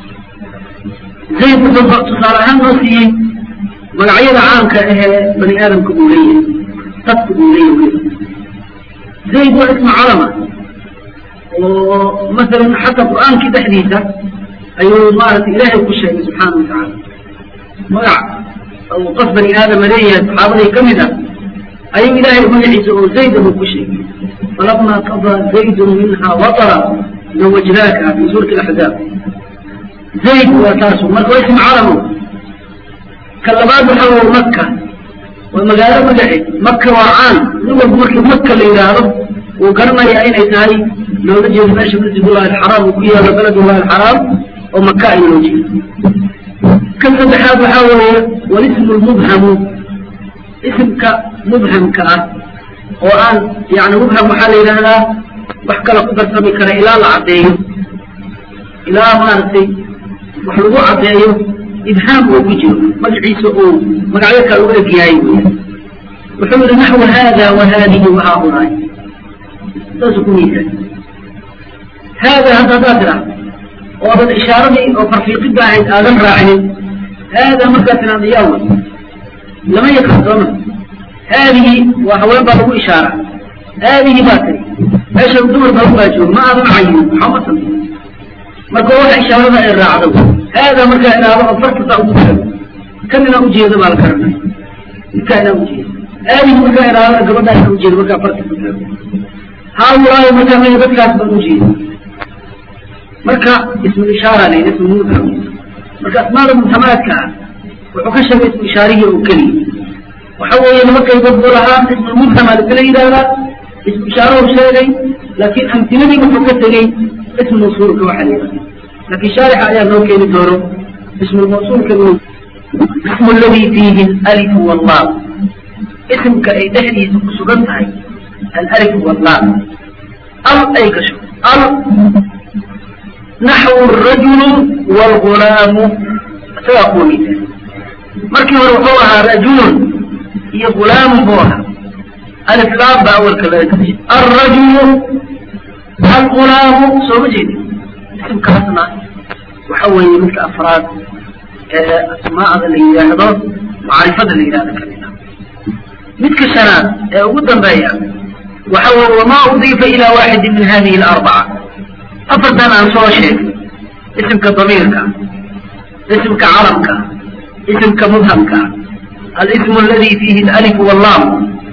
zayd wuxuu tusaale ahaan noo siiyey magacyada caamka ahee bani aadamka uu leeyahay dadka uu leeyahay zayd waa ismu calama oo masalan xataa qur'aankii dhexdiisa ayuu maaragtay ilaahay ku sheegay subxaana watacaala magac uu qof bani aadama leeyahay saxaabadii ka mid ah ayuu ilaahay magaciisa oo zayd buu ku sheegay falama qadaa zaydun minha watara zawajnaaka fi suurati alaxzaab zayd waa taasu marka waa ism calamo ka labaad waxa waa maka waa magaalo magaceed maka waa caan nin walba markii maka la yidhaahdo wuu garanaya inay tahay loola jeedo meesha masjidullahi alxaraam uu ku yaalo beledullahi alxaraam oo maka in loo jeedo kan saddexaad waxaa weeye walismu lmubhamu isimka mubhamka ah oo aan yani mubham waxaa la yidhaahdaa wax kala ku darsami kara ilaa la caddeeyo ilaa maaragtay wax lagu caddeeyo ibhaam oo ku jiro magaciisa uu magacyo kale u eg yahay wuxuu yihi naxwu hada wa hadihi wa haaulaai saasuu ku miisaay haada hadda haddaad tidhaahdo oodan ishaaradii oo farfiiqidda ahayd aadan raacinin haada markaad tidhahdo yaa way lama yaqaan sooma haadihi waa haween baa lagu ishaara haadihi baa tiri meesha dumar baa ubaa jooga ma aadan cayin maxaa ma samey marka waxa ishaarada ay raacdo haada markaa idhaahdo oo farta saa ugu tago kan inaa ujeedo baa la garanaya midkaa inaa ujeedo haadihi markaa idhaahdo gabadhaa inaa ujeedo markaa farta ku tago haulaayo markaa maya dadkaas baan ujeedo marka ismu ishaara la ismu mubham marka asmaada mubhamaadka ah wuxuu ka sheegay ismu ishaarihii oo keliya waxa weeye laba qaybood buu lahaa ismu mubhama lakala yidhaahdaa ismu ishaarahuu sheegay laakiin amtiladii wuxuu ka tegey ismu mawsuulka waxa la yidhahda laakiin shaarixa ayaa noo keeni doono ismu mawsuulka ismu alladii fiihi alif wallah ismka ay dhexdiisa ku sugan tahay alif wallah al ay gasho al naxwu arajulu waalgulaamu isagaa kuwa misaal markii hore wuxuu ahaa rajulun iyo gulaamun buu ahaa alif laam baa awalka laga gashay alrajulu algulaamu soo ma jeedi isimkaasna waxa weeye midka afraad ee asmaa'da la yidhaahdo macrifada la yidhahdo kamid ah midka shanaad ee ugu dambeeya waxa weye wamaa udiifa ila waaxidin min hadihi alarbaca afartan aan soo sheegay isimka damiirka isimka calamka isimka mubhamka alismu aladi fiihi alif wallam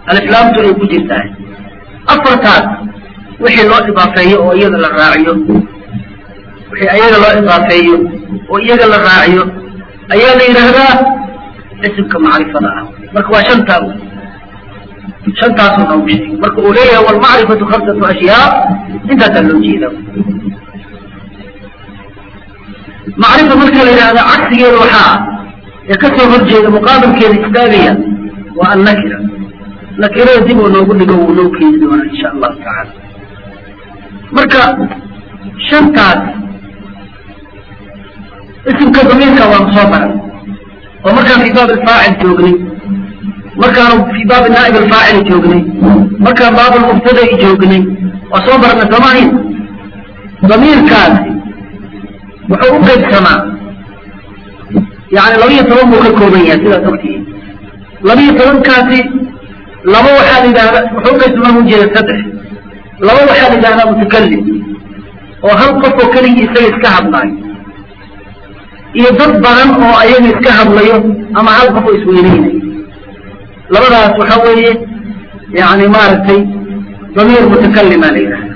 aliflaamtu ay ku jirtahay afartaas wixii loo idaafeeyo oo iyada la raaciyo wixii ayaga loo idaafeeyo oo iyaga la raaciyo ayaa la yidhaahdaa isimka macrifada ah marka waa shantaa wey shantaasuu noogu sheegay marka uu leeyahay walmacrifatu khamsatu ashyaa intaasaa loo jeeda macrifa marka la yidhaahda cagsigeeda waxaa ee ka soo horjeeda muqaabilkeeda istaagaya waa annakira nakirada dib uu noogu dhigo wuu noo keeni doonaa insha allahu tacaala marka shantaas isimka damiirka waanu soo baray oo markaan fii baab alfaacil joognay markaanu fii baabi naa'ib alfaacil joognay markaan baab almubtada'i joognay waa soo barnay soomahin damiirkaasi wuxuu u qaybsamaa yani labiyo toban buu ka kooban yahay sidaas ogtihiin labiyo tobankaasi laba waxaa la yidhahdaa wuxuu uqaybsamaa ujeeda saddex laba waxaa la yidhahdaa mutakalim oo hal qof oo keligii isaga iska hadlaayo iyo dad badan oo ayaga iska hadlayo ama hal qof oo isweyneynayo labadaas waxa weeye yani maaragtay damiir mutakalima la yidhahda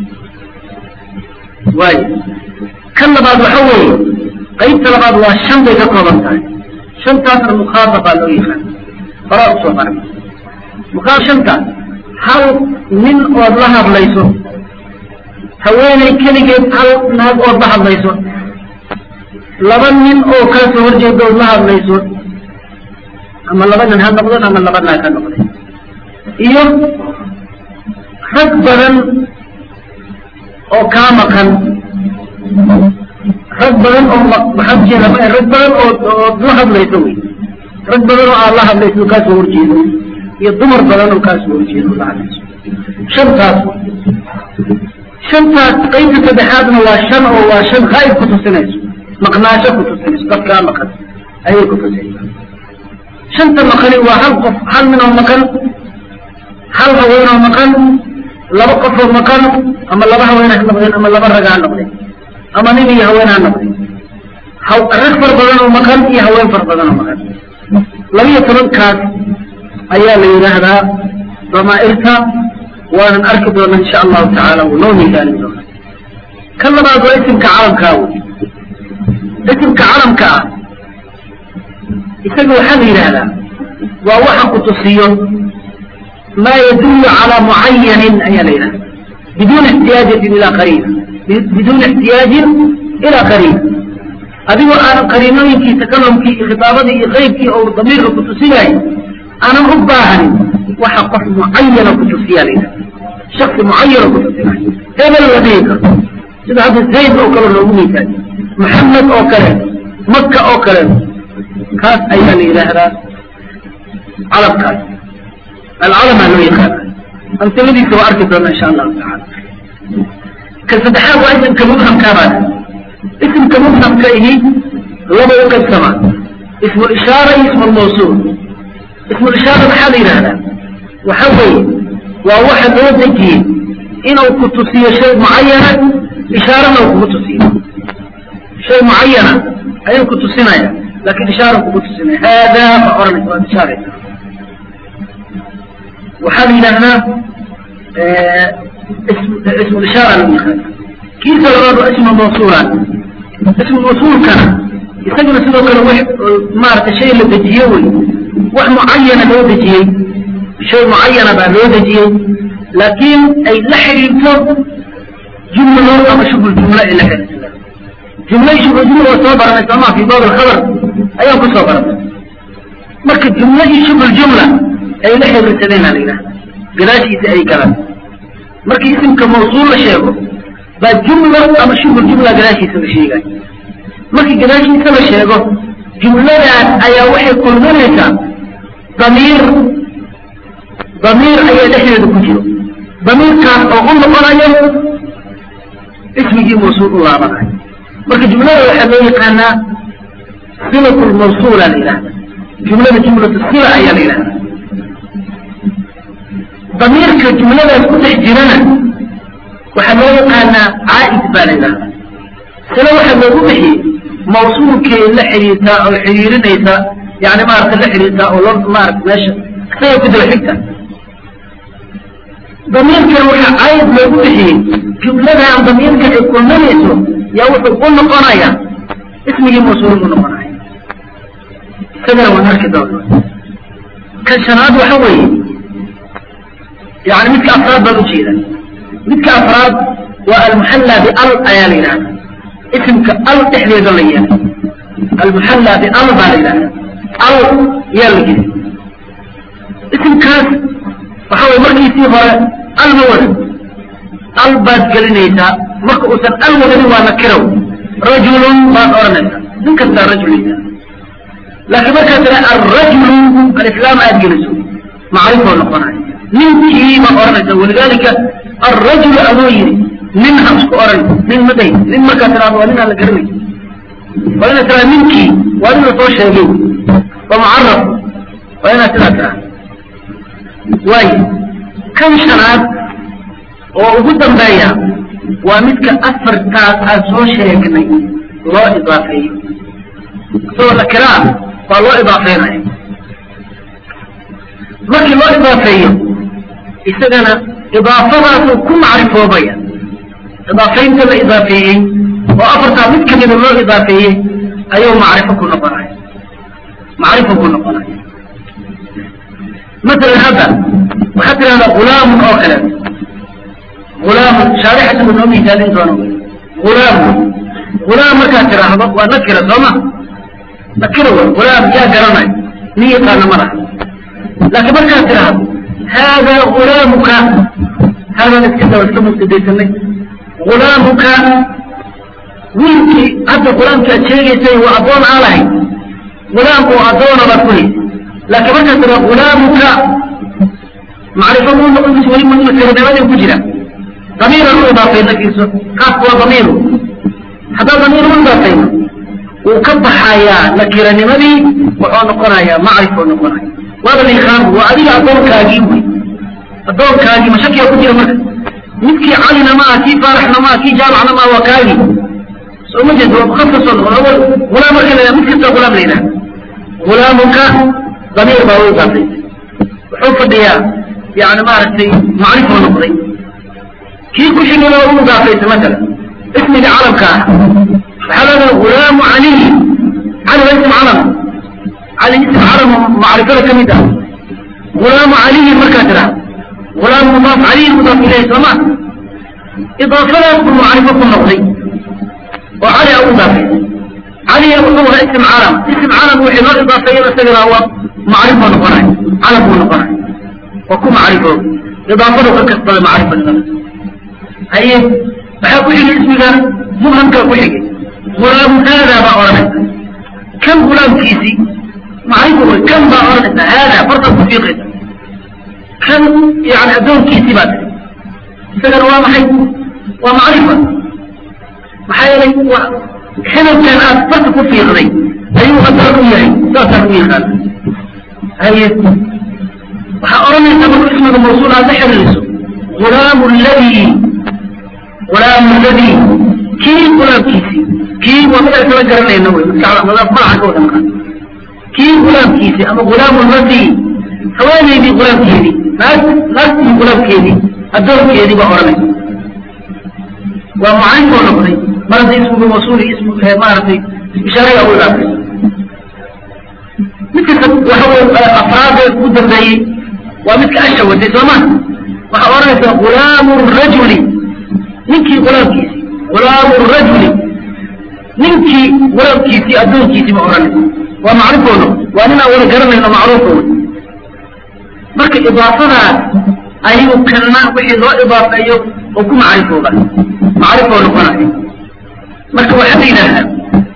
waayo kan labaad waxa weeye qaybta labaad waa shan bay ka kooban tahay shantaasna mukhaadabaa loo yaqaan horaa usoo maray mukaa shanta hal nin ood la hadlayso haweeney keligeed hal naag ood la hadlayso laba nin oo kaa soo horjeeda ood la hadlayso ama laba nin ha noqdeen ama laba naag ha noqdeen iyo rag badan oo kaa maqan rag badan oo maxaa ujeeda rag badan oo ood la hadlayso wey rag badan oo aad la hadlayso oo kaa soo horjeedo iyo dumar badan oo kaa soo horjeedo la hadlayso shantaas shantaas qaybta saddexaadna waa shan oo waa shan haa'ib ku tusinayso maqnaasho ku tusinayso dadkaa maqan ayay ku tusinaysaa shanta maqani waa hal qof hal nin oo maqan hal haween oo maqan laba qof oo maqan ama laba haween ha noqdeen ama laba rag ha noqdeen ama nin iyo haween ha noqdeen rag far badan oo maqan iyo haween far badan oo maqan labiyo tobankaas ayaa la yidhaahdaa damaa'irta waanan arki doona insha allahu tacaala wuu noo miisaanin doona kan labaad waa isimka calamkaa wey isimka calamka ah isaga waxaa la yidhaahdaa waa waxa ku tusiyo maa yadullu calaa mucayanin ayaa la yidhahda biduuni ixtiyaajatin ilaa qariina biduuni ixtiyaajin ilaa qariina adigoo aanan qariinooyinkii takalumkii iyo khitaabadii iyo qaybkii oo damiirka ku tusinayo aanan u baahanin waxa qof mucayana ku tusiyaa la yidhahda shaksi mucayana ku tusinayo hebel la dhihi karo sida hadda zayd oo kale loogu miisaaniyo maxamed oo kale maka oo kale kaas ayaa la yidhaahdaa calamkaas alcalamaa loo yaqaana amsiladiisa waa arki doona insha allahu tacaala ka saddexaad waa isimka mubhamkaabaa isimka mubhamka ihi laba u qaybsamaa ismu ishaara iyo ismu lmawsuul ismu ishaara maxaa la yidhahdaa waxa weeye waa waxa loo dejiyey inuu ku tusiyo shay mucayana ishaarana uu kugu tusiyo shay mucayana ayuu ku tusinaya lakin ishaara kugu tusinaya haadaa ma oranaysa waad ishaaraysa waxaa la yidhaahdaa ismu ishaara lagu yaqaana kiisa labaad waa ismu mawsuula ismu mawsuulkana isaguna sidoo kale wax maaragtay shay la dejiye wey wax mucayana loo dejiyey shay mucayana baa loo dejiyey laakiin ay la xidhiirto jumlo ama shubul jumlo ay la xidhiirto jumlo iyo shubul jumla waa soo baranay soomaa fi baab alkhabar ayaan ku soo baranay marka jumlo iyo shubul jumla ay la xiriirsadeen aa la yidhahda gadaashiisa ay galaan markii isimka mawsuul la sheego baa jumla ama shubul jumla gadaashiisa la sheegayo markii gadaashiisa la sheego jumladaas ayaa waxay kulminaysaa damiir damiir ayaa dhexdeeda ku jiro damiirkaas oo u noqonayo ismigii mawsuul u laabanayo marka jumlada waxaa loo yaqaanaa silat lmawsuula la yidhahda jumlada jumlatu sila ayaa la yidhahda damiirka jumladaas ku dhex jirana waxaa loo yaqaanaa caa'id baa la yidhahda sila waxaa loogu bixiyey mawsuulkay la xidhiirtaa oo xidhiirinaysa yani maarata la xidhiirtaa oo lo maarata meesha isaga ku daba xigta damiirkan waxaa caayad loogu bixiyey jumladan damiirka ay kulminayso yaa wuxuu u noqonayaa ismigii mawsuul u noqonaya isagana waan arki doona kan shanaad waxa weeye yani midka afraad baan ujeeda midka afraad waa almuxalla bial ayaa la yidhahda isimka al dhexdeeda la yeelay almuxalla bial baa la yidhahda al yaa la yidhi isimkaas waxa weye markiisii hore al ma wadan al baad gelinaysaa marka uusan al wadanin waa nakiraw rajulun baad odhanaysaa nin kastaa rajulisa laakiin markaad tira alrajulu alislaam aad geliso macrifoo noqonayo ninkii baad odhanaysaa walidaalika alrajulu adoo yidhi nin ha isku odhan nin ma day nin markaad tiraado waa nin aan la garanay waa inaad tiraa ninkii waa nin la soo sheegay waa mucaraf waa inaad sidaa tiraa waayo kan shanaad oo ugu dambeeya waa midka afartaas aan soo sheegnay loo idaafeeyo isagoo nakiraa baa loo idaafeynaya markii loo idaafeeyo isagana idaafadaasuu ku macrifoobaya idaafeynta la idaafeeyey oo afartaa mid kamida loo idaafeeyey ayuu macrifo ku noqonaya macrifo ku noqonaya masalan hadda waxaad tidhahdaa gulaamun oo kale gulaamun shaarixatu noo misaalin doono gulaamun gulaam markaad tidhaahdo waa nakira sooma nakira wey gulaam yaa garanay nin yaqaana ma laha laakiin markaad tidhaahdo haadaa gulaamuka haadaan iska daba iska mubtadaysanay gulaamuka wiilkii hadda gulaamkii aad sheegaysay waa addoon aan lahayn gulaam oo addoona baad ku haysa laakiin markaad tidhahdo gulaamuka macrifo muu noqon mise weli nakiranimadii ku jira damiiran u idaafayna fiirso kaasku waa damiiru haddaa damiir u idaafayno wuu ka baxayaa nakiranimadii wuxuu noqonayaa macrifuu noqonaya waaba liikaabu waa adiga addoonkaagii wey addoonkaagii mashakiya ku jira marka midkii calina maaha kii faaraxna maaha kii jaamacna maaha waa kaagii soo ma jeed waa mukaf kasoo noqon awal gulaam marka la mid kasta gulaam la yidhaha gulaamuka damiir baa u idaafaysa wuxuu fadhiyaa yani maaragtay macrifuu noqday kii ku xigana waa u idaafaysa masala ismiga calamka ah waxaa leedaha gulaamu caliyi cali waa ism calam cali ism calam macrifada ka mid ah gulaamu caliyin markaa tiraa gulaam mudaaf caliyin mudaaf ilayhi sooma idaafadaas buu macrifo ku noqday oo cali a u idaafaysa caliya wuxuu ahaa ism calam ism calam wixii loo idaafeeyana isagana waa macrifoo noqonay calam buu noqonay waa ku macrifo idaafadu ka kasbada macrifanimada haye maxaa ku xigay ismiga mubhamkaa ku xigay gulaamu haadaa baa odhanaysa kan gulaamkiisii macrifo wey kan baa odhanaysa haadaa fartaad ku fiiqaysa kan yani addoonkiisii baa tiri isagana waa maxay waa macrifa maxaa yeelay waa xidabkan aad farta ku fiiqday ayuu addoon u yahay saasaan u yaqaana haye waxaa odhanaysa marku ismiga mawsuul aad la xiriiriso gulaamu ladii gulaamu ladii kii gulaamkiisii kii waa mid ay kala garanayna wey maskaxda madaaf malaxa ka wada maqan kii gulaamkiisii ama gulaamu ladii haweenaydii gulaamkeedii naag naagtii gulaamkeedii addoonkeedii baa odhanaysa waa macaynoo noqday mar haddii ismigu mawsuuli ismu maaragtay ishaaraya u idaafayso midka waxa wey afraadee ugu dambeeyey waa midka asha watay sooma waxaa odhanaysaa gulaamu rajuli ninkii gulaamkiisii gulaamu rajuli ninkii gulaamkiisii addoonkiisii ma odhanaysa waa macrifoono waa nin aan wada garanayno macruufa wey marka idaafadaas ayuu kana wixii loo idaafeeyo oo ku macrifooba macrifoo noqonayo marka waxaa la yidhaahdaa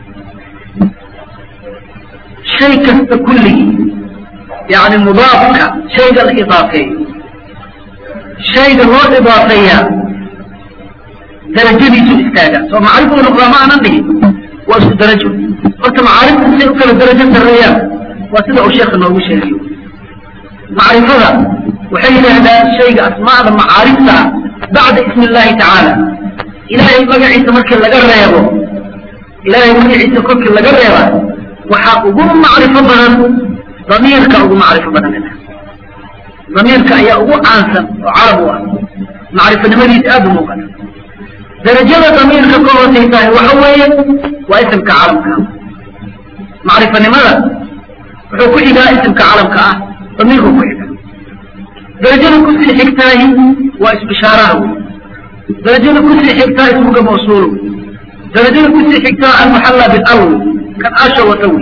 shay kasta kulligii yani mudaafka shayga la idaafeeyo shayga loo idaafeeyaa darajadiisu istaaga soo macrifuu noqdaa ma aanan dhigin waa isku darajo horta macaarifta say u kala darajo sarreeyaan waa sida uu sheekha noogu sheegayo macrifada waxay yidhaahdaan shayga asmaada macaarifta ah bacda ismi illaahi tacaala ilaahay magaciisa markii laga reebo ilaahay magaciisa kolkii laga reeba waxaa ugu macrifo badan damiirka ugu macrifo badan damiirka ayaa ugu caansan oo carab u ah macrifanimadiisa aada u muuqata darajada damiirka ka hoosaysahay waxa weeye waa isimka calamka macrifanimada wuxuu ku xigaa isimka calamka ah damiirku ku xiga darajada kusii xigtaahi waa isbishaaraha wey darajada kusii xigtaa ismuga mawsuul darajada kusii xigtaa almuxalla bilal wey kan asha wata wey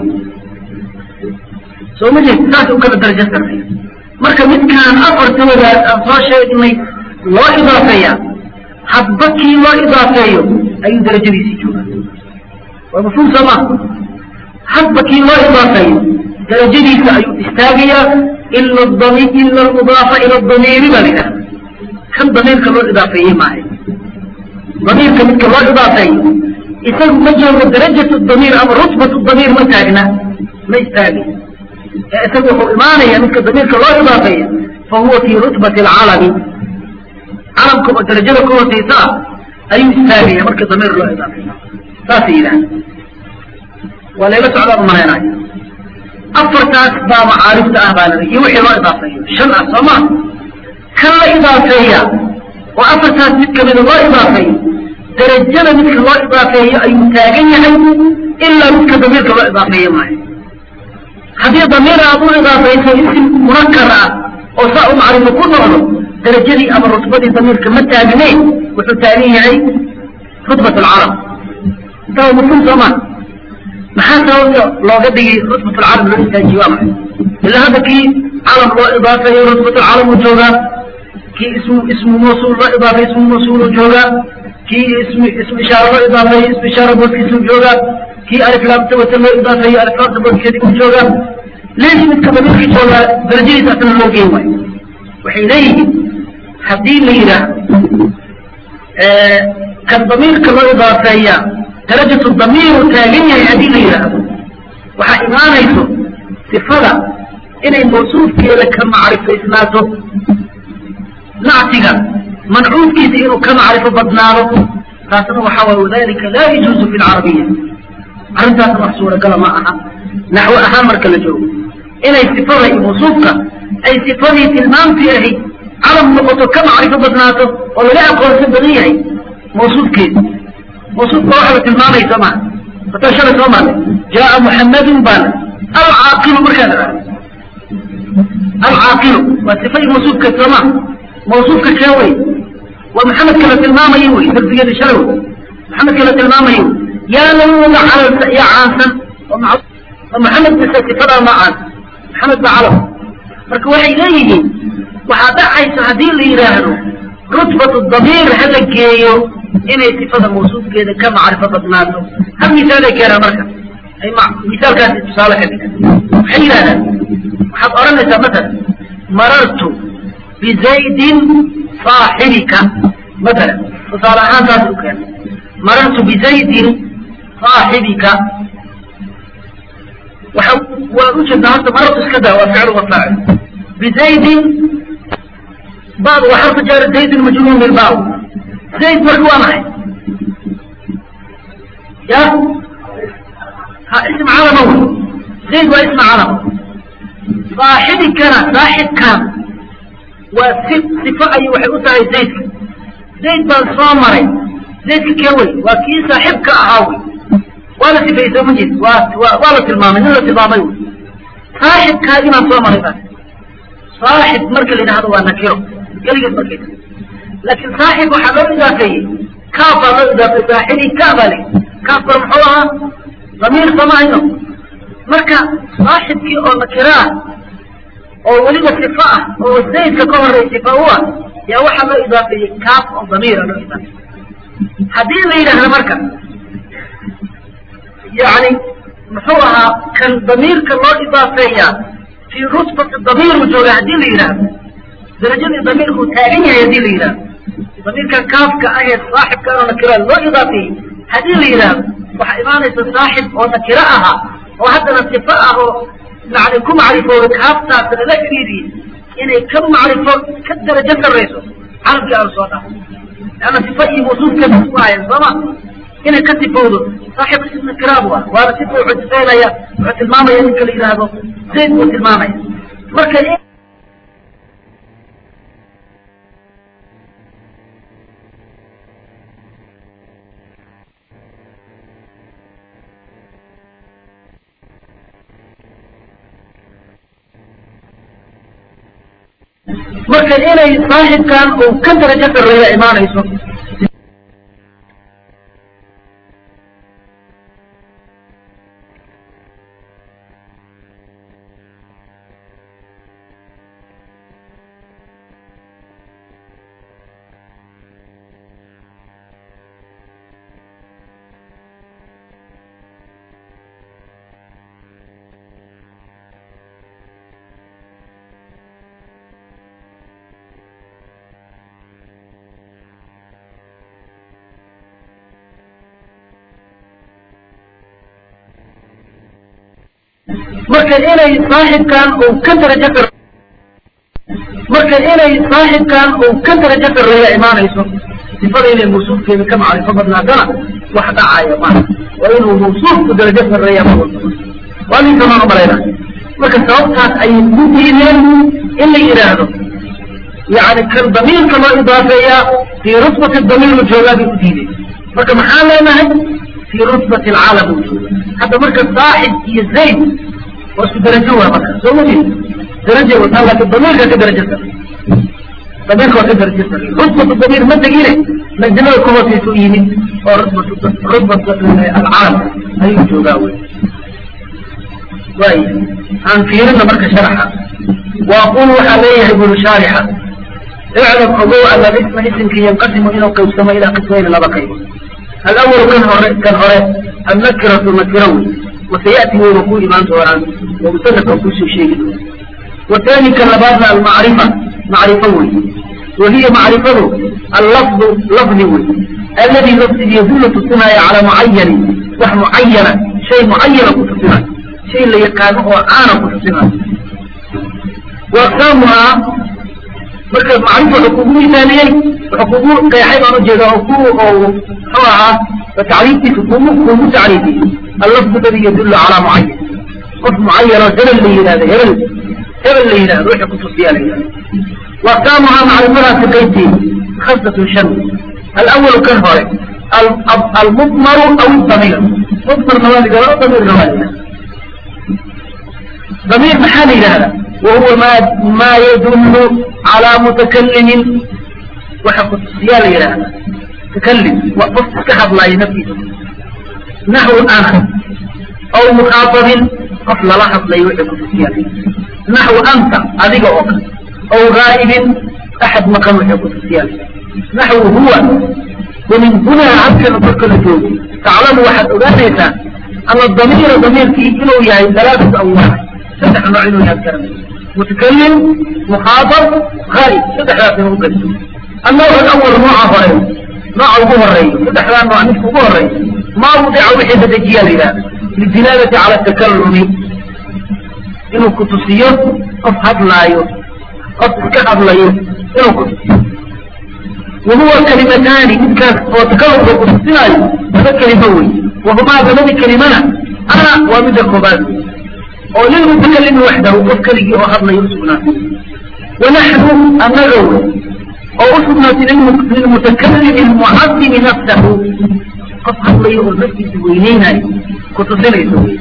soo ma jeed saas u kala darajo sarreeya marka midkaan afartoodaas aan soo sheegnay loo idaafeeya hadba kii loo idaafeeyo ayuu darajadiisii joogaa waa mafhuum soo ma hadba kii loo idaafeeyo darajadiisa ayuu istaagayaa ila dami ila almudaafa ila damiiri baa la yidhaha kan damiirka loo idaafeeyey maaha damiirka midka loo idaafeeyo isagu ma joogo darajat damiir ama rutbat damiir ma taagna ma istaagay ee isagu wuxuu imaanaya midka damiirka loo idaafeeya fa huwa fii rutbati alcalami calamka oo darajada ka hoosaysa ah ayuu istaagaya marka damiir loo idaafeeyo saasay yidhahda waa layla socdaan umalaynaayo afartaas baa macaarifta ah baa iyo wixii loo idaafeeyo shan ah soo ma kan la idaafeeya oo afartaas mid kamida loo idaafeeyo darajada midka loo idaafeeyo ayuu taagan yahay ilaa midka damiirka loo idaafeeye maayo haddii damiir aad u idaafayso isim munakar ah oo saa u macrifo ku noqdo darajadii ama rutbadii damiirka ma taagneyn wuxuu taagan yahay rutbat alcarab intaa mafhum soo ma maxaa sababta looga dhigay rutbat alcarab loo istaajiye waa maxay ilaa hadda kii calam loo idaafeeyo rutbat alcalam uu joogaa kii ismu ismu mawsuul loo idaafeeyo ismu mawsuul uu joogaa kii ismi ismu ishaara loo idaafeeyo ismu ishaara booskiisuu joogaa kii aliflaamta wata loo idaafeeyo aliflaamta booskeedii uu joogaa leesh midka damiirka joogaa darajadiisa asna loo geen waayo waxay leeyihiin haddii la yidhaahdo kan damiirka loo idaafeeya darajatu damiiru taagan yahay haddii la yidhaahdo waxaa imaanayso sifada inay mawsuufkeeda ka macrifaysnaato nactiga mancuudkiisa inuu ka macrifo badnaado taasna waxaa waay wadalika laa yajuuzu fi lcarabiya arrintaasna wax suuragala ma aha naxwo ahaan marka la joogo inay sifada iyo mawsuufka ay sifadii tilmaamtii ahayd calam noqoto ka macrifo badnaato oo laga aqoonsan badan yahay mawsuufkeeda mawsuufka waxa la tilmaamaysa maa hataa shalay soo maarnay jaaa muxammadun baana alcaaqilu markaa la dhahdo alcaaqilu waa sifadii mawsuufka sooma mawsuufka kee wey waa maxamedka la tilmaamayo wey darsigeeda shalay wey maxamedka la tilmaamayo yaa lawuga calalsa iyo caansan oo maxamed bise sifadaa ma caansan maxamed ba calam marka waxay leeyihiin waxaa dhacaysa haddii la yidhaahdo rutbatu damiir hala geeyo inay sifada mawsuufkeeda ka macrifo badnaato hal misaalay keenaan marka ay misaalkaasi tusaale ka dhigan waxay yidhahdaan waxaad odhanaysaa masalan marartu bizaydin saaxibika masalan tusaale ahaan taas u keena marartu bizaydin saaxibika waxa waa ujeedaa horta marartu iska daa waa ficlu wa faacil bizaydin bad waa xarfu jaari zaydin majruur bilbaaw zayd marka waa maxay ya ha ism calama wey zayd waa ism calama saaxibikana saaxibkan waa si sifo ayay waxay u tahay zaydka zayd baan soo maray zaydka kee wey waa kii saaxibka ahaa wey waa la sifeeyey soo ma jeed waa wa waa la tilmaamay nin la tilmaamay wey saaxibkaa inaan soo maray baa saaxib marka la yidhahdo waa nakiro keligeed markay laakiin saaxib waxaa loo idaafeeyey kaaf baa loo idaafeeyey saaxibi ka baa la kaafkana muxuu ahaa damiir samahayno marka saaxibkii oo nakiro ah oo weliba sifo ah oo zaydka ka horey sifa u ah yaa waxaa loo idaafeeyey kaaf oo damiira loo idaafeeyey haddii la yidhaahdo marka yani muxuu ahaa kan damiirka loo idaafeeyaa fii rutbati damiiru jooga haddii la yidhaahdo darajadii damiirkuu taagan yahay haddii la yidhahdo damiirkan kaafka ahee saaxibka oo nakira loo idaafeeyey haddii la yidhaahdo waxaa imaanaysa saaxib oo nakiro ahaa oo haddana sifo ah oo yani ku macrifooda kaaftaas lala xiriiriyey inay ka macrifo ka darajo sarrayso carabkii aan soo dhaafo leanna sifo iyo mawsuufkeeda isku hayan sooma inay ka sifowdo saaxib ism nakira bu ah waana sifa wuxuu sifaynaya wuxuu tilmaamaya ninka la yidhaahdo zayd buu tilmaamaya marka marka inay saaxibkan uu ka darajo sarreeya imaanayso marka inay saaxibkan uu ka darajo sar marka inay saaxibkan uu ka darajo sarreeya imaanayso sifada inay mawsuufkeeda ka macrifo badnaatana wax dhacaya maaha waa inuu mawsuufku darajo sarreeya ma waa ninkamaan umalayna marka sababtaas ayay ku diideen in la yidhaahdo yani kan damiirka loo idaafeeyaa fii rutbati damiir u joogaa bay u diideen marka maxaan leenahay fii rutbati alcaalam u jooga hadda marka saaxib iyo zayd waa isku darajo waa marka soo ma jeed daraja wataa laakin damiirka ka darajo sare damiirka waa ka darajo sare rutbatu damiir ma tegine majnada ku hoosaysa u yimid oo rutbatu rutbatu alcaalam ayuu joogaa wey waay aan fiirina marka sharaxa waaqul waxaa leeyahay buru shaarixa iclam ogow ana isma isimka yanqasimu inuu qaybsamo ilaa qismayni laba qaybood alawalu kan hore kan hore annakiratu nakira wey wasayati wayba ku imaan doonaan oo musanafka kusoo sheegi doona wathani kan labaadna almacrifa macrifo wey wahiya macrifadu allafdu lafdi wey aladi lafdig yadullu tusinaya calaa mucayanin wax mucayana shay mucayana ku tusinayo shay la yaqaano oo caana ku tusinayo waaqsaamuhaa marka macrifa wuxuu kugu misaaliyey wuxuu kugu qeexay baan ujeeda oo ku oo muxuu ahaa tacriiftiisa kugu kugu tacriifiyey allafdu ladi yadullu calaa mucayan qof mucayano hebel la yidhahdo hebel hebel la yidhahdo wixii kutusiyaa la yidhahdo waaqsaamuhaa macrifadaasi qaybteeda khamsatun shan alawalu kan hore almudmaru aw damiir mudmar nawaadi gala damiir nawaadi damiir maxaa la yidhahdaa wahuwa ma ma yadullu calaa mutakalimin waxa kutusiyaa la yidhahdaa mutakalim waa qof iska hadlaayo naftiisa naxwu ana aw mukhaatabin qof lala hadlayo wixii kutusiyaa la yidhahdaa naxwu anta adiga oo kale aw gaa'ibin axad maqan wixii kutusiyaa la yidhahdaa naxwu huwa ومن هنا halkan marka la joogo taclamu waxaad ogaanaysaa ana damiira damiirkii inuu yahay alaaatu anwaac saddex nooc inuu yahay karan mutakalim mukhaatab ghaib saddexdaas inuu ugaso annawc alawal nooca hore nooca ugu horeeyo saddexdaa nooc midka ugu horeeyo maa wudica wixii la dejiyaa la yidhahda lidilaalati cala takalumi inuu kutusiyo qof hadlaayo qof iska hadlayo inuu kutusiyo wahuwa kalimataani midkaas oo takalumka kutusinayo laba kelimo wey wahumaa labadi kelimana ana waa midda koobaad oo lilmutakalimi waxdahu qof keligii oo hadlayo usugnaatay wanaxnu annaga wey oo usugnaatay lilmutakalimi almucadimi nafsahu qof hadlayo oo naftiisa weyneynayo kutusinayso wey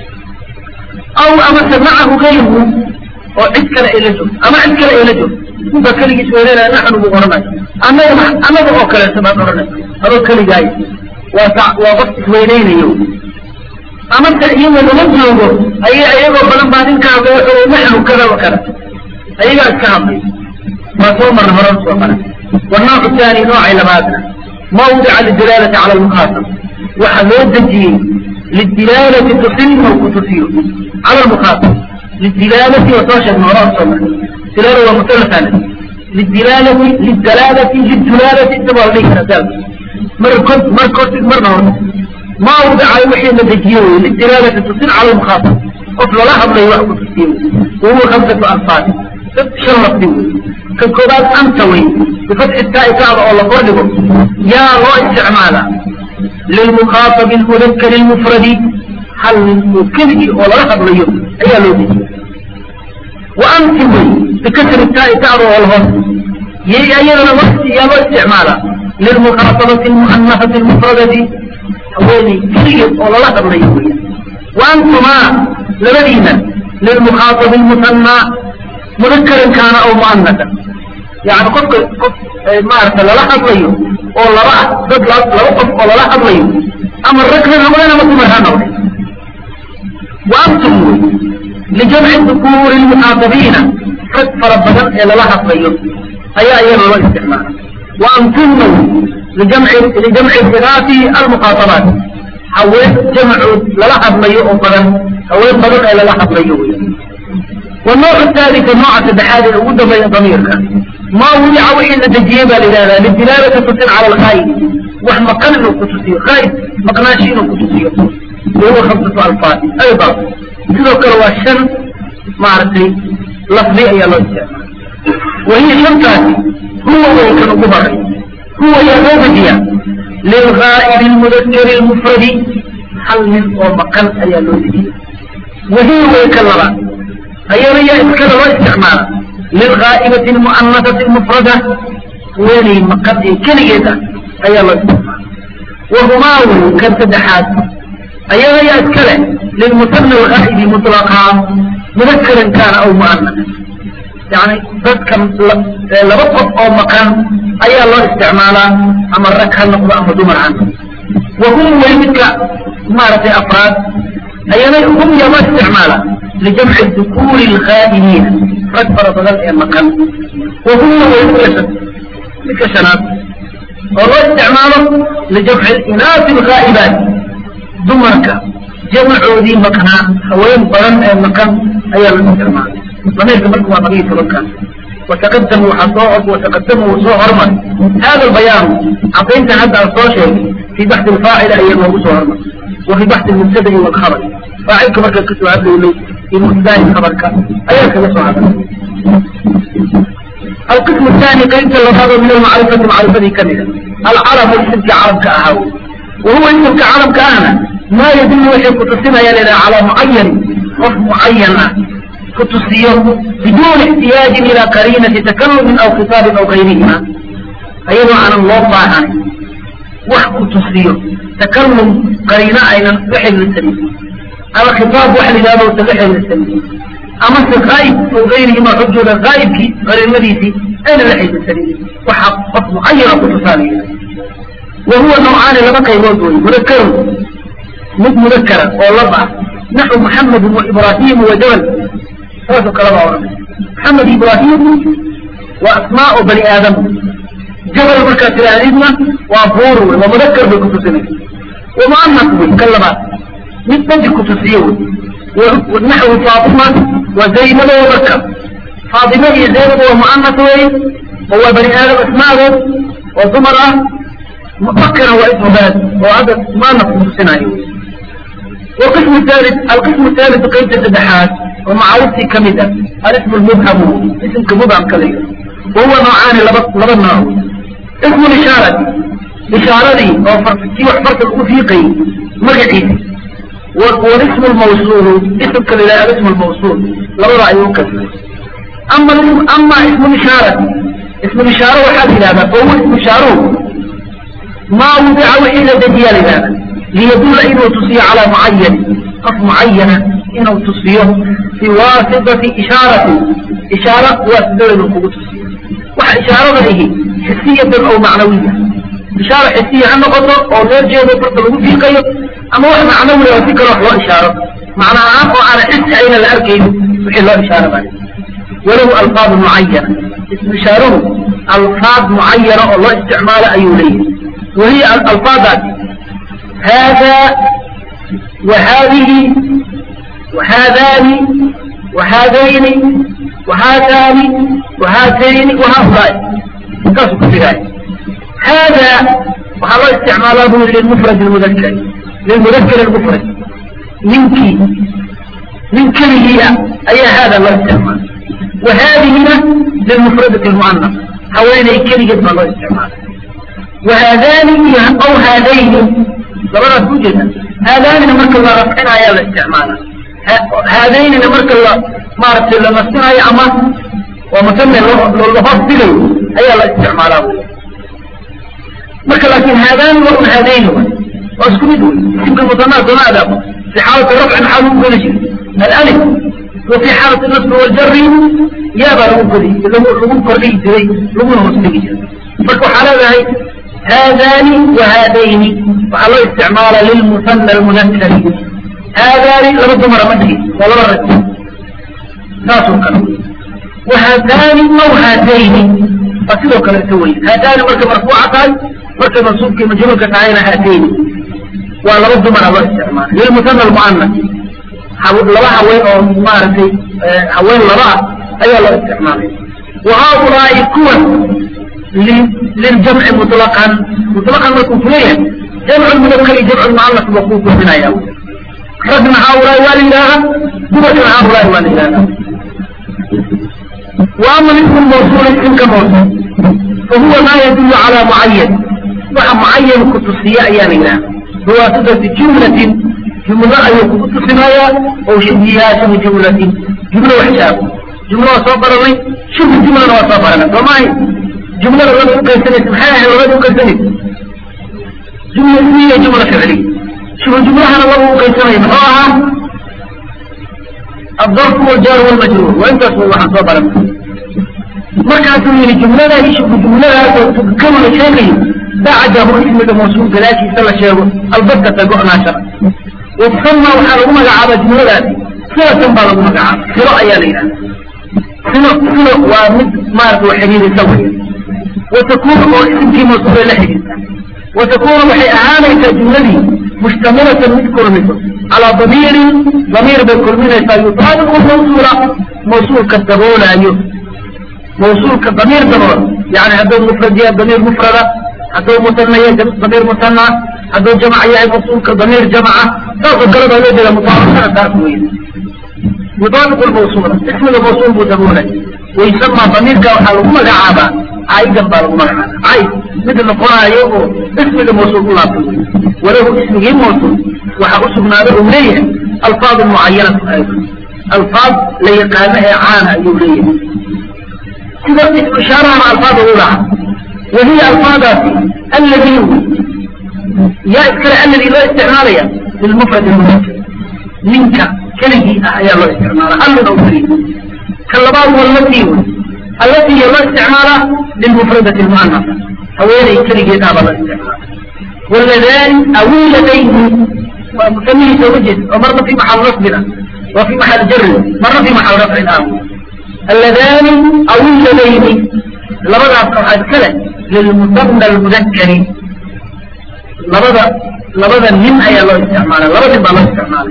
aw amase macahu gayruhu oo cid kale ay la joogto ama cid kale ay la joogto ba keligiis weynenaya naxnu buu odhanayo annaga annaga oo kaleeto baad odhanay adoo keligaay waa waa qof isweyneynayo ama se iyagoo lama joogo ay iyagoo badan baa ninka hadlay wuxuu naxnu kada wa kada ayagaa iska hadlay waa soo marna horan soo mara wanoocu taani noocay labaadna mawdica lidilaalati cala almukhaatab waxaa loo dejiyey lidilaalati tusin oo ku tusiyo cala almukhaatab lidilaalati waa soo sheegna horan soo marna dilaala waa musalafana lidilaalati lidalaalati lidulaalati intaba la dhihi karaa daalka mar kod mar kortid marna horta maa wadaca wixii la dejiye wey lidilaalati tusin cala almukhaatab qof lala hadlayo wax ku tusiye wey wahuwa khamsatu alfaad shan lafdi wey kan koobaad anta wey bifatxi taa'i kacda oo la kordhigo yaa loo isticmaalaa lilmukhaatabi almudakari almufradi hal nin oo keligii oo lala hadlayo ayaa loo dejiye wa anti wey bikasri taa'i kacda oo la hoos yay ayadana waqti yaa loo isticmaalaa lilmukhatabati almu'anafati almufradati haweeney keligeed oo lala hadlayo weya wa antumaa labadiina lilmukhaatabi almusanaa mudakaran kaana aw mu'anasan yani qofka qof maarata lala hadlayo oo laba ah dad laba qof oo lala hadlayo ama rag ha noqdeen ama dumar ha noqdeen wa antum wey lijamci dukuuri lmuxaadabiina rag fara badan ee lala hadlayo ayaa iyana loo isticmaala wa antumna lijamci lijamci binaati almukhaabaat haween jamcood lala hadlayo oo badan haween badan ee lala hadlayo wey والنوع الثالث النوع التدحاد الأول بين ضميرك ما وضع وحي التجيب لهذا للدلالة تصل على الغايب وهم قلل كتسية غايب مقناشين كتسية وهو خمسة ألفاظ أيضا تذكر والشن معرفة لفظي أي الله وهي شرطات هو ويكن قبر هو يغوبجيا للغائب المذكر المفرد حل من ومقن أي الله وهي ويكن أيضا يذكر واستعمال للغائبة المؤنثة المفردة ولي مقد كلية أي الله استعمال وهما كالتدحات أيضا يذكر للمثنى الغائب مطلقا مذكرا كان أو مؤنثا يعني ذكر لبقف أو مكان أي الله استعمالا أما الركها النقضة أما دمر عنه وهم ويمثل مارة أفراد أيضا هم يما استعمالا لجمع الذكور الغائبين رد فرض ذلك المكان وهو ويكسد بكسنات والله استعماله لجمع الإناث الغائبات دمرك جمع ذي مكان هوين برن المكان أي الاستعمال ضمير كمرك وضمير المكان وتقدموا حصائب وتقدموا صهرما هذا البيان أعطيت هذا الصوشي في بحث الفاعل أي الموضوع صهرما وفي بحث المبتدئ والخبر فاعلك مركز كتب عبد لي في مبتدئ خبرك أيك نسوا هذا القسم الثاني قيمة اللفظ من المعرفة معرفة كاملة العرب اسم كعرب كأهو وهو اسم كعرب كأنا ما يدل وحي كتسمى يلنا على معين وف معين كتسيه بدون احتياج إلى قرينة تكلم أو خطاب أو غيرهما أيضا عن الله طاعا وح كتسيه تكلم قرينة أين وحي للسبيل أما خطاب وحي لهذا وتبحي للسبيل أما الغائب أو غيرهما حجة الغائب غير المريسي أين وحي للسبيل وحق معين كتساليه وهو نوعان لبقى يموتون مذكر مد مذكرا واللبع نحو محمد وإبراهيم وجبل ثلاثة كلام محمد إبراهيم وأسماء بني آدم جبل مركز الأنزمة وأبور ومذكر بالكتسين ومعنى كلمات مثل الكتسيون ونحو فاطمة وزينب وبكر فاطمة هي زينب ومؤنث هو بني آدم أسماءه وزمرة مفكرة واسم بلد وهذا ما نقص سنايو والقسم الثالث القسم الثالث قيد التدحات ومعروف كمدة الاسم المبهم اسم كمبهم كليل وهو نوعان لبن نوع اسم الإشارة إشارة أو فرقتي وحفرت الأوثيقي مرقعي والاسم الموصول اسم كليل الاسم الموصول لو رأيه كذا أما أما اسم الإشارة اسم الإشارة وحال هذا فهو اسم إشارة ما وضع إلا دجيال هذا ليدل إنه تصير على معين قف معينة إنه تصير في واسطة إشارة إشارة واسطة للقوة تصير وح إشارة له حسية أو معنوية إشارة حسية عن نقطة أو نرجع نقطة لقوة في قيب أما واحد معنوي لو فكرة هو إشارة معنى عام وعلى حس أين الأركين وحي الله إشارة بعد وله ألفاظ معينة اسم إشاره ألفاظ معينة الله استعمال أيوليه وهي الألفاظ هذا وهذه وهذان وهذين وهاتان وهاتين وهؤلاء قصد كذلك هذا وحضر استعماله للمفرد المذكر للمذكر المفرد منك من كله أي هذا الله استعمال وهذه للمفردة المؤنث حوالي كلمة الله استعمال وهذان أو هذين ضرورة توجد هذان نمرك الله رفعنا يا الاستعمال هذين نمرك الله ما رفع الله مستنا يا أما ومسمى للغفاظ بلو أي الاستعمال مرك لكن هذان وهم هذين واسكم يدول يمكن مطمع دون هذا في حالة رفع حالهم كل شيء الألف وفي حالة النصب والجر يا بقى لو كذي لو كردي جري لو مستقي فكو حالة هاي هذان وهذين وعلى استعمال للمثنى المذكر هذان لابد مرة مدري ولا مرة ناس كانوا وهذان أو هاتين فكذا كلا سوي هاتان مركب مرفوعتان مركب منصوب كما جمل كتعين هاتين ولا رد من الله استعمال للمثنى المؤنث لبا حوين او مارتي حوين لبا اي الله استعمال وهؤلاء كون للجمع مطلقا مطلقا لكم فيه جمع المذكر جمع المؤنث وقوف من ايام رجنا هؤلاء والإله دمتنا هؤلاء والإله وأما الاسم الموصول الاسم كموصول فهو ما يدل على معين وعن معين كتصية أيامنا هو صفة جملة جملة أي كتصية أو شبهها شبه جملة جملة وحساب جملة وصابر لي شبه جملة وصابر لنا وما هي جملة الرجل كيسنة محاها الرجل كيسنة جملة اسمية جملة فعلية شبه جملة أنا الله كيسنة محاها الظرف والجار والمجرور وانت اسمه الله صابر لنا markaasuu yidhi jumlada ishku jumladaasoo tukkamala sheegay bacdahu ismiga mawsuul gadaashiisa la sheego albattata go'naashada watusama waxaa lagu magacaabaa jumladaasi silatan baa lagu magacaaba silo ayaa la yidhahda silo silo waa mid maarata wa xidhiidisa wey watakunu oo isimkii mawsuulay la xidhiidta watakunu waxay ahaanaysaa jumladii mushtamilatan mid kulmiso calaa damiirin damiir bay kulminaysaa yutaabiqu mawsuula mawsuulka daboolaayo موصولك ضمير ضمير يعني هذا مفرد يا ضمير مفردة هذا مثنى يا ضمير مثنى هذا جمع يا موصولك ضمير جمعة تاخذ قلب عليه إلى مطابقة تاخذ يطابق الموصول اسم الموصول مدمونة ويسمى ضمير كوحال مجعبا عايدا بالمجعبا عايد مثل القرآن يوم اسم الموصول الله وله اسم غير موصول وحقسمنا له منيه الفاظ معينة أيضا الفاظ ليقامها عانى يوليه سيدة إشارة مع ألفاظ أولى وهي ألفاظ الذي يذكر الذي لا استعمالها للمفرد المذكر منك كلمة أحيا الله استعمالها أمن أو فريد كاللباب والتي التي لا استعمالها للمفردة المؤنثة أولي كلمة أبا الله استعمالها واللذان أولتين ومسميه توجد ومرة في محل رفضنا وفي محل جر مرة في محل رفع الآخر اللذان أو اللذين لبدا قواعد كلا للمثنى المذكر لبدا لبدا من أي الله استعماله لبدا بالله استعماله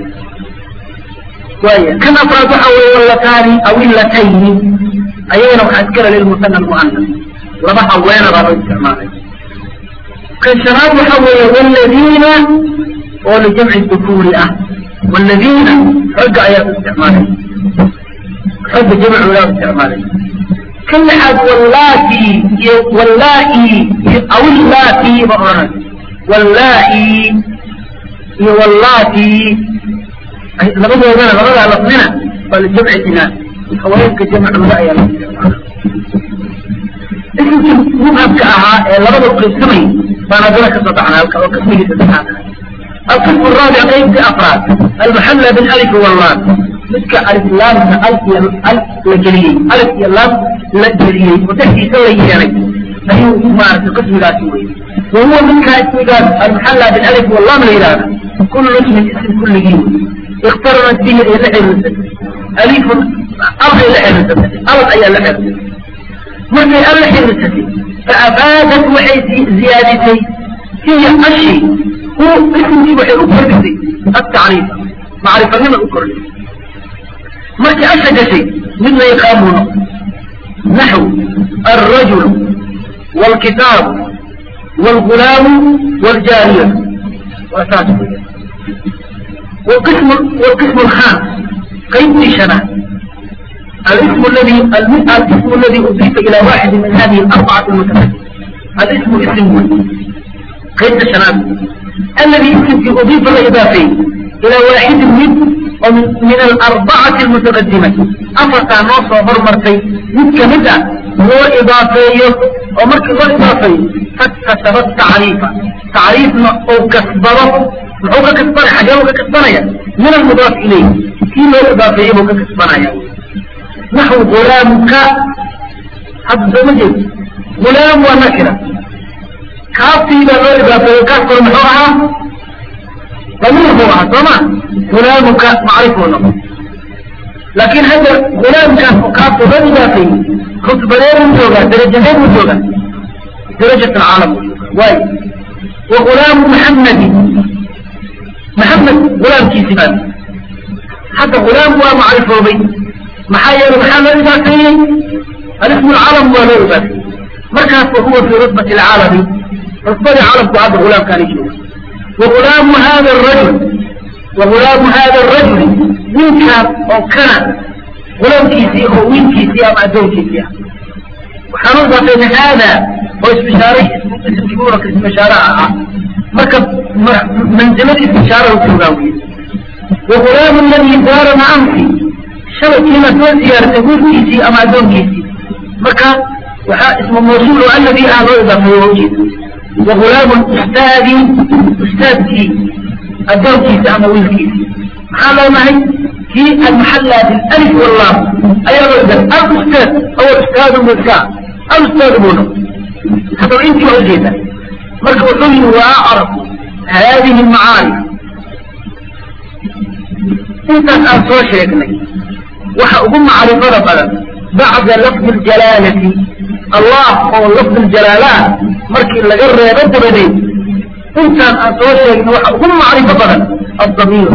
كويس كم أفراد أو اللتان أو اللتين أيين وحد كلا للمثنى المؤنث لبدا حوين بالله استعماله كالشراب حوي والذين ولجمع الذكور أه والذين رجع آيات استعماله حب جمع ولا استعماله كل حد واللاتي واللائي او اللاتي بقرن واللائي واللاتي لقد وجدنا لقد علقنا فالجمع اثنان خوينك جمع ولا يا اسم مبهم كأها لقد القسمي فانا ذلك استطعنا القسمي استطعنا القسم الرابع قيد افراد المحلى بالالف واللام مثل ألف لام ألف ألف لجلية ألف لام لجلية وتحدي سوى يعني أيوه ما في قسم لا سوى وهو من كاتبات المحلى بالألف واللام الإرادة كل اسم اسم كل جيم اقترنت به اللحن ألف أرض اللحن أرض أي اللحن مثل اللحن فأفادت وحي زيادتي هي أشي هو اسم وحي أكبر التعريف معرفة من أكبر marka asha gashay mid la yaqaamuno naxw alrajul wاlkitaabu wاlgulaamu wاljaariya waa saas wqism wاlqism الخامس قيد شنة الاسم الذي الاسم الذي أضيف إلى واحد من هذه الأربعة المتقدمة الاسم اسم قيد شنة الذي اسم أضيف الإضافي إلى واحد من ومن من الأربعة المتقدمة أفتا نوصى برمرتي متكمدة هو إضافية ومركز إضافية kasaba tacriifa tacriifna uu kasbado muxuu ka kasbanaya xagee buu ka kasbanaya min almudaaf ilayh kii loo idaafeeyey buu ka kasbanaya naxwu gulaamuka hadda soo ma jeed gulaam waa nakira kaaftii baa loo idaafeeyey kaafkuna muxuu ahaa damiir buu ahaa soo ma gulaamuka macrifuu noqon laakiin hadda gulaamkaas oo kaafta loo idaafeeyey rutbadee buu joogaa darajadee buu joogaa درجة العالم واي وغلام محمد محمد غلام كيسبان حتى غلام هو معرفة بي محايا محمد إذا كان الاسم العالم هو له بس مركز وهو في رتبة العالم رتبة العالم بعد غلام كان يجوز وغلام هذا الرجل وغلام هذا الرجل من كان أو كان غلام كيسي أو وين كيسي أو معدون كيسي وحنوض بين هذا واسمشاري اسم كبورك اسمشارة مركب منزلة اسمشارة وتوغاوية وغلام الذي دار معه شبك هنا تقول زيارة تقول كيسي أما دون كيسي مركب وحا اسم موصول الذي أهله إذا فيوجد وغلام أستاذي أستاذ كي الدون كيسي أما ويل كيسي هذا ما هي في المحلة بالألف والله أيضا الأستاذ أو الأستاذ بالكاء الأستاذ بونه حتى انت وجهتك مركب حلي واعرف هذه المعارف انت اصلا شيخني وحا اقوم معرفة بلد بعد لفظ الجلالة الله هو لفظ الجلالة مركب لقر يبد بدي انت اصلا شيخني وحا اقوم معرفة بلد الضمير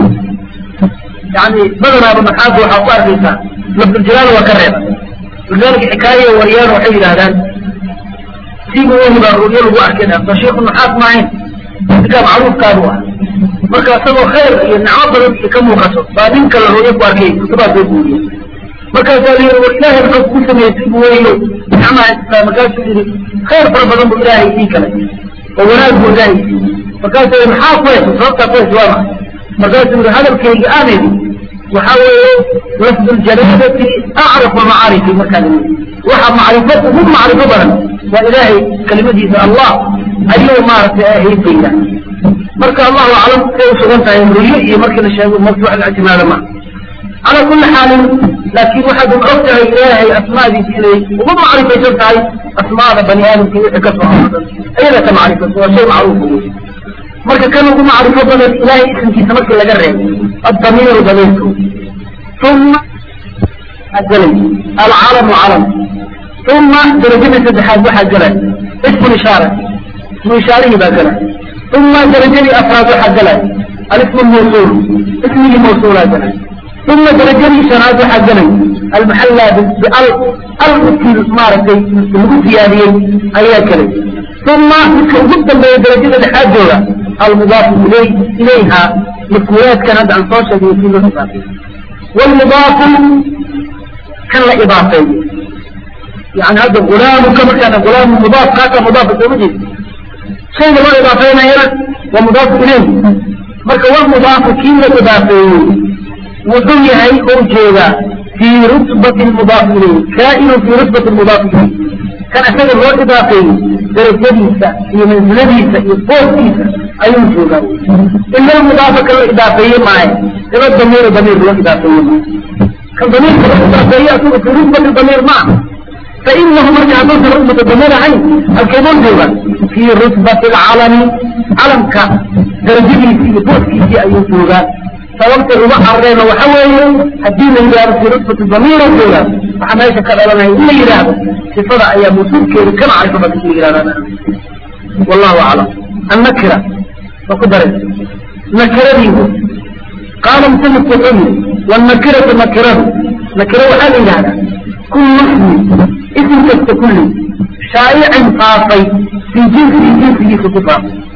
يعني بدنا بمحاذ وحا قارفة لفظ الجلالة وكرر ولذلك حكاية وريان وحي هذا سيبوا وهي بالرؤية الواحد كده فشيخ النحاط معين كان معروف كانوا مركا سوى خير ينعبر كم وقصر بعدين كان الرؤية باركي كتبا بيقولي مركا قال لي والله الحب كسم يسيبوا وهي نعمة إسلام قال سيدي خير فربضان بإلهي فيك لك ووناد بإلهي فقال سيدي محاط ويس وصلت كويس واما مركا سيدي هذا الكي آمن وحاول لفظ الجلالة أعرف معارفي مكان وحا معرفته هم معرفة بلد وإلهي كلمة الله أيوه ما هي قيلة مركا الله أعلم كيف سغنتها يمرية مركا الشيء مرفوع الاعتماد ما على كل حال لكن واحد أوجه إلهي أسماء دي إليه وما معرفة جلتها أسماء بني آدم كي كسر أين معرفة هو شيء معروف مركا كانوا معرفة بلد إلهي اسم كي سمك لقرر الضمير ضميركم ثم الجلد العالم علم ثم درجة الاتحاد واحد جلد اسم الإشارة اسم إشارة باقلة ثم درجة أفراد واحد جلد الاسم الموصول اسم الموصول جلد ثم درجة إشارات واحد جلد المحلة بأل أل في الإسمارة المقود في هذه أي كلمة ثم جدا من درجة الاتحاد جلد المضاف إليه إليها مكويات كانت عن صوشة في الإسمارة والمضاف كان لا إضافة يعني هذا غلام كما كان غلام مضاف كاتا مضاف إليه شيء ما إضافين هنا ومضاف إليه مركا والمضاف كيما إضافين وضي هي أوجيدا في رتبة المضاف إليه كائن في رتبة المضاف إليه كان أسد الروح إضافين درجة في منزلة في فوق أيون جودا إلا المضاف كالإضافية معي إلا الضمير ضمير الروح إضافية معي كالضمير الإضافية أكون في رتبة الضمير معه فإنه مرجع تصل أمة الضمير عين الكيبون جوبا في رتبة العالم علم كا درجه في بوسكي في أي جوبا سوقت الربع الرين وحوي الدين اللي في رتبة الضمير جوبا وحما يشكر لنا إلا يراب في صدع أيام وصول كير كما عرف بك يرابنا والله أعلم النكرة وقدرت نكرة ديه قال مسلم التقوم والنكرة نكرة نكرة وحال هذا كل اسم اسم كالتكل شائع قاطي في جنس جنسه خطفا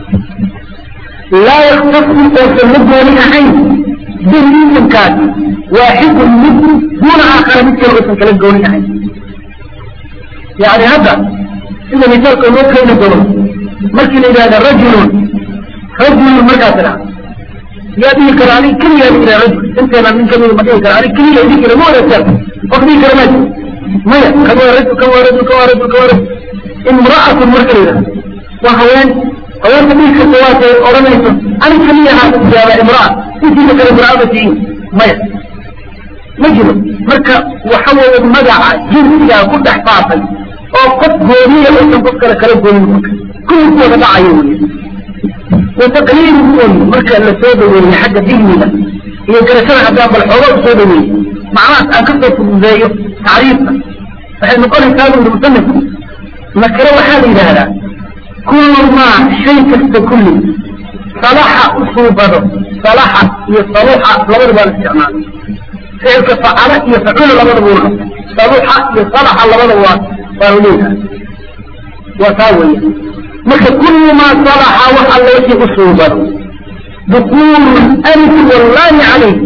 لا يختص وسلم لها عين به اسم كاتي واحد من دون آخر مثل الاسم كلام قولي عين يعني هذا إذا مثال قانون كينا دون ممكن إذا هذا رجل رجل مركاتنا يا به كراني كل يا به رجل انت ما من كل ما كراني كل يا به كرامه ولا سر وقدي كرامه ما كما رجل كما رجل كما رجل كما رجل امرأة مركلة waa haween haweenta dhihi karta waatay odhanayso anig kaliyahaa jaaba imraa intiisa kale imraada tihiin maya ma jiro marka waxa weeye magaca jinsigaa ku dhex faafay oo qof gooniya uusan qof kale kala goonin marka kulliskooda dhacayo wey wataqliiluhum marka la soo dhaweeye xagga digniga iyo garashada haddaan bal xooga u soo dhaweeye macnahaas aan kasoo fududeeyo tacriifka waxay noqonaysaa bu yidhi musanifku nakiro waxaa la yidhaahdaa kullu maa shay kasta kulli salaxa u suubado salaxa iyo saluxa labadaba la isticmaalo ficilka facala iyo facula labadaba u qabta saluxa iyo salaxa labadaba waa waa leeyahay waa taa weeye marka kullu maa salaxa wax alla wixii u suubado dukuulu alfi wallahi calayh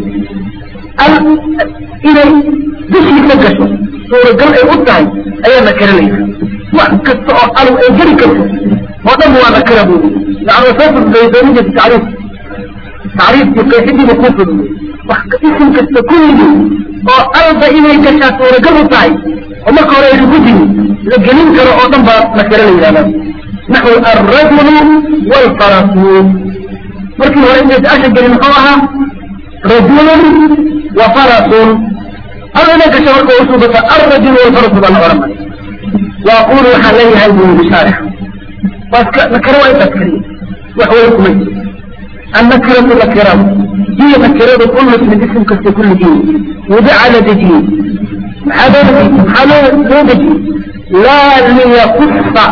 al inay dushiisa gasho suuragal ay u tahay ayaa nakira layidhaha wax kasta oo alow ay geli karto oo dhan waa nakira buu yani waa soo fududaysoonijirta tacriif tacriifkii qeexidiiba kuu fududey wax isim kasta kulligii oo alba inay gashaa suuragal u tahay oo marka hore aynu ku jiri la gelin karo oo dhan baa nakira la yidhahda naxwu alrajulu waalfarasu markii hore inaysa asha gelin muxuu ahaa rajulun wa farasun al inay gasho marka usuubata alrajulu waalfarasu baa la oranaya waaqulu waxaan leeyahay buu yidhi shaarix waaska nakiro waa intaas keliya wax way kumay annakiratu nakiradu hiya nakiradu kullu ismin ism kasta kulligii wudica la dejiyey maxaa loo dejiyey maxaa loo loo dejiyey laa liyakusa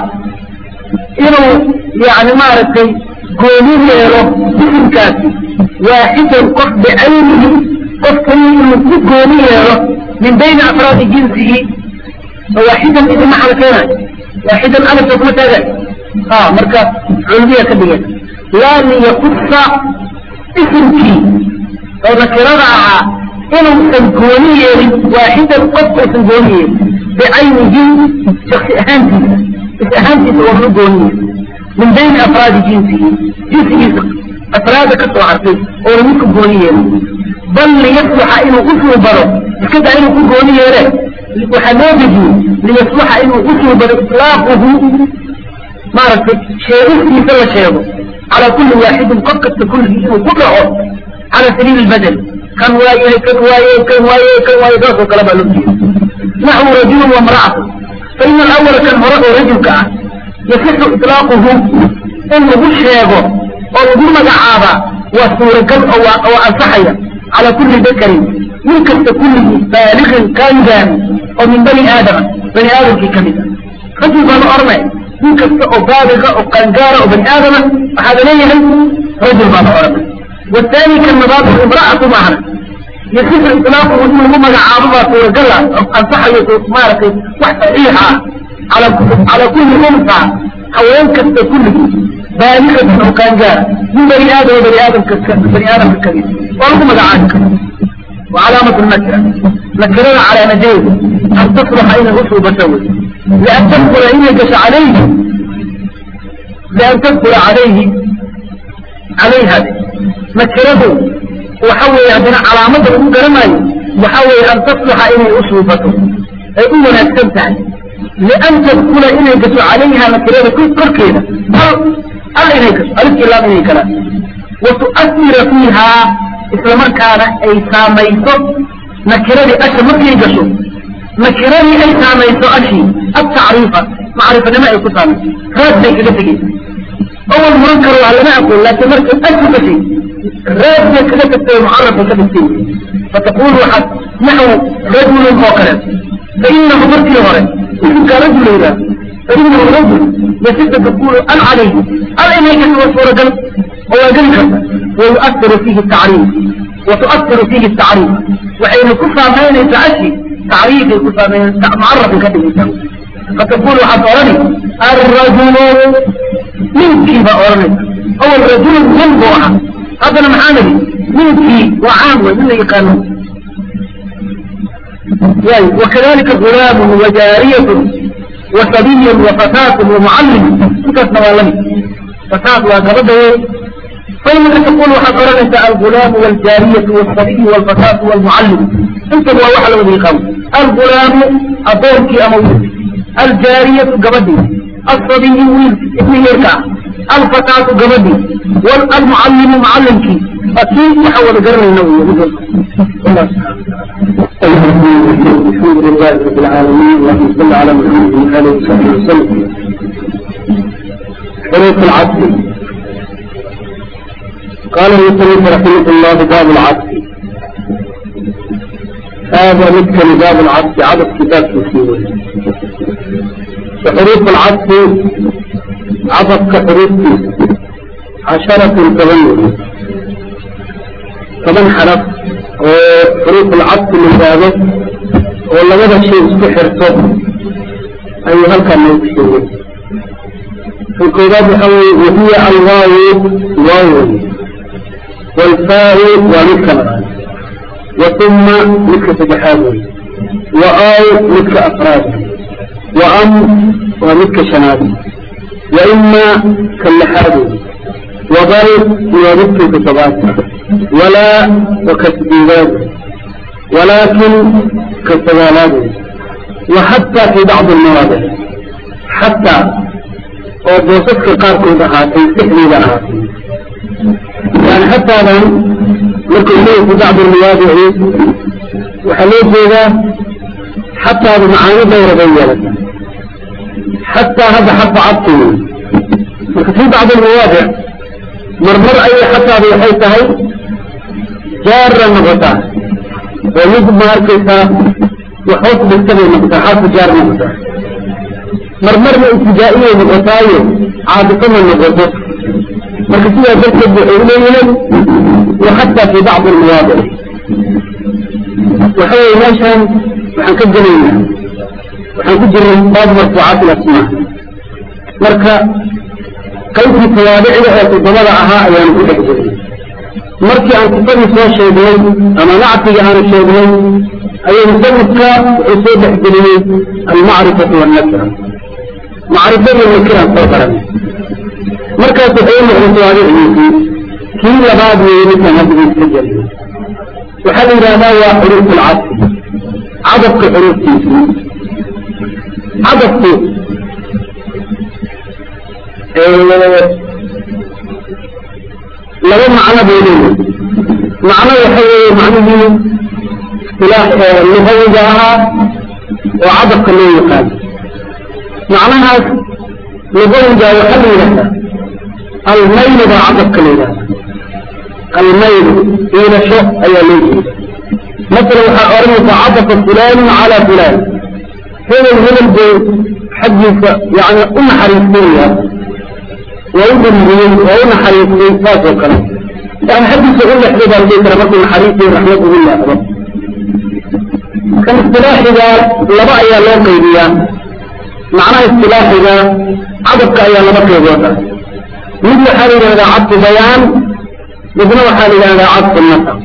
inuu yani maaragtay gooni yeelo isimkaasi waaxidan qof bicaynihi qof kaliya inuu ku gooni yeelo min bayni afraadi jinsihi waaxidan idin maxaa la keenayo waaxidan alifka kuma taagan ha marka culmiya ka dhigan laa liyakusa isimkii oo nakirada ahaa inuusan gooni yeelin waaxidan qof uusan gooni yeelin bicaynihi shaksi ahaantiisa is ahaantiisa waa lu gooni yeelin min bayni afraadi jinsihi jinsigiisa afraada ka soo hartay oona midku gooni yeelin bal liyasluxa inuu u suubado iska daa inuu ku gooni yeele waxaa loo dejiyey liyasluxa inuu u suubado itlaaquhu maaragtay sheegistiisa la sheego calaa kulli waaxidin qof kasta kulligii inuu ku dhaco cala sabiili lbadel kan waayahay kan waaye kan waaye kan waaye saasoo kale baa loo jeeda naxwu rajulun wamra'atu fa ina alawala kan hore oo rajulka ah yasixu itlaaquhu in lagu sheego oo lagu magacaabaa waa suuragal oo waa oo ansaxaya calaa kulli dakarin nin kasta kulligii baaliqin qaangaari oo min bani aadama bani aadamkii ka mid ah rajul baa la oranaya nin kasta oo baaliqa oo qaangaara oo bani aadama waxaa la leeyahay rajul baa la oranaya والثاني كالنبات امرأة معنا يصح إطلاقه إنه هم مجعاب ما سورة أنصح يتمارك وحصحيحة على على كل أنثى حوالين كست كله بالغة أو كان جار من بني آدم وبني آدم بني آدم الكبير ولهم مجعاب وعلامة النكرة نكرنا على نجيب أن تصلح أين غسل بشوي لأن تدخل إن يجش عليه لأن تدخل عليه عليها نكرته وحوي عندنا علامة المقرمة وحوي أن تصلح إلي أسلوبته أي أولا استمتع لأن تدخل إلي قسو عليها نكرته كل كركينة بل ألا إلي قسو ألف إلا إلي كلام وتؤثر فيها إسلام كان أي ساميسو نكرته أشي مكي قسو نكرته أي ساميسو أشي التعريفة معرفة لما يكون سامي راد بيك لفقي أول منكر وعلى ما أقول لكن مركز أجل شيء راد كده تبقى معرفة كبسين فتقول واحد نحو رجل فوقنا فإنه مركي هوري إذن رجل إذا فإنه رجل يسد تقول أن عليه أن إليك هو صورة هو ذلك ويؤثر فيه التعريف وتؤثر فيه التعريف وحين كفى بين يتعشي تعريف الكفى بين معرف كده فتقول حضرني الرجل منك بأورنك أو الرجل من بوحة هذا المحامل منك وعام ومن يقانون يعني وكذلك غلام وجارية وصبي وفتاة ومعلم انت نوالني فتاة وقبضه فإنك تقول حضرنك الغلام والجارية والصبي والفتاة والمعلم انت هو وحل وذي الغلام الغلام أبوك أموت الجارية قبضه الصبي ابن يركع الفتاة قبدي والمعلم معلمك أكيد يحول قرن النووي الله الحمد لله رب العالمين اللهم صل على محمد وآله وصحبه وسلم حروف العطف قال المصنف رحمه الله باب العطف هذا مثل باب العطف عدد كتاب تسيوي وحروف العطف عطف كحروف عشرة تغير كمان حرف وحروف العطف من ذلك ولا هذا شيء استحرته أي هل كان يكشفه في الكتاب حوي وهي الواو واو والفاء ومثل وثم مثل سجحاته وآي مثل أفراد وأم ومثل شناده وإما كاللحاده وبل ومثل كتباته ولا وكتبيلاته ولكن كالسجالاته وحتى في بعض المواضع حتى وبوصفك قاركم بهاتي سحني بهاتي يعني حتى الآن لكم ليه في بعض المواضع وحليت ذا حتى بمعاني دورة بيّنة حتى هذا حتى عطل في بعض المواضع مرمر أي حتى بحيثها جارة نغطاء ويجب ماركتها وحوط بالتبع نغطاء حرف جار نغطاء مرمر ابتدائية نغطاية عادة نغطاء مركزية ذلك بحولين وحتى في بعض المواضع وحوي ماشان وحنكجرين وحنكجرين بعض مرفوعات الأسماء مركا كيف توابع لها تضمر أها أيام كل حجرين مركي أن تطلع سوى الشيطان أما نعطي عن الشيطان أي مسلسك عصيب حجرين المعرفة والنكرة معرفة والنكرة صوتها مركز تقول له توابع لها كل بعض من هذه الحجرين وحل إلى ما هو حروف العطف عدد كحروف تيسي عدد لو معنى بينه معنى يحوي معنى اصطلاح اللغوي جاها وعدد كله يقال معناها لغوي جاها وحل لها الميل بعدد كله الميل إلى شيء أي ليه مثلا أرمي عطف فلان على فلان هنا الهلم حد يعني أم حريصية ويمكن من وأم حريصية فاس وكلام يعني حد يقول لك ليه بالبيت ربط حريصي رحمة الله رب كان اصطلاح إذا لبا يا لو قيديا معنى اصطلاح إذا عدد أيا لبا قيديا مثل حال إذا عدت بيان مثل حال إذا عدت النصر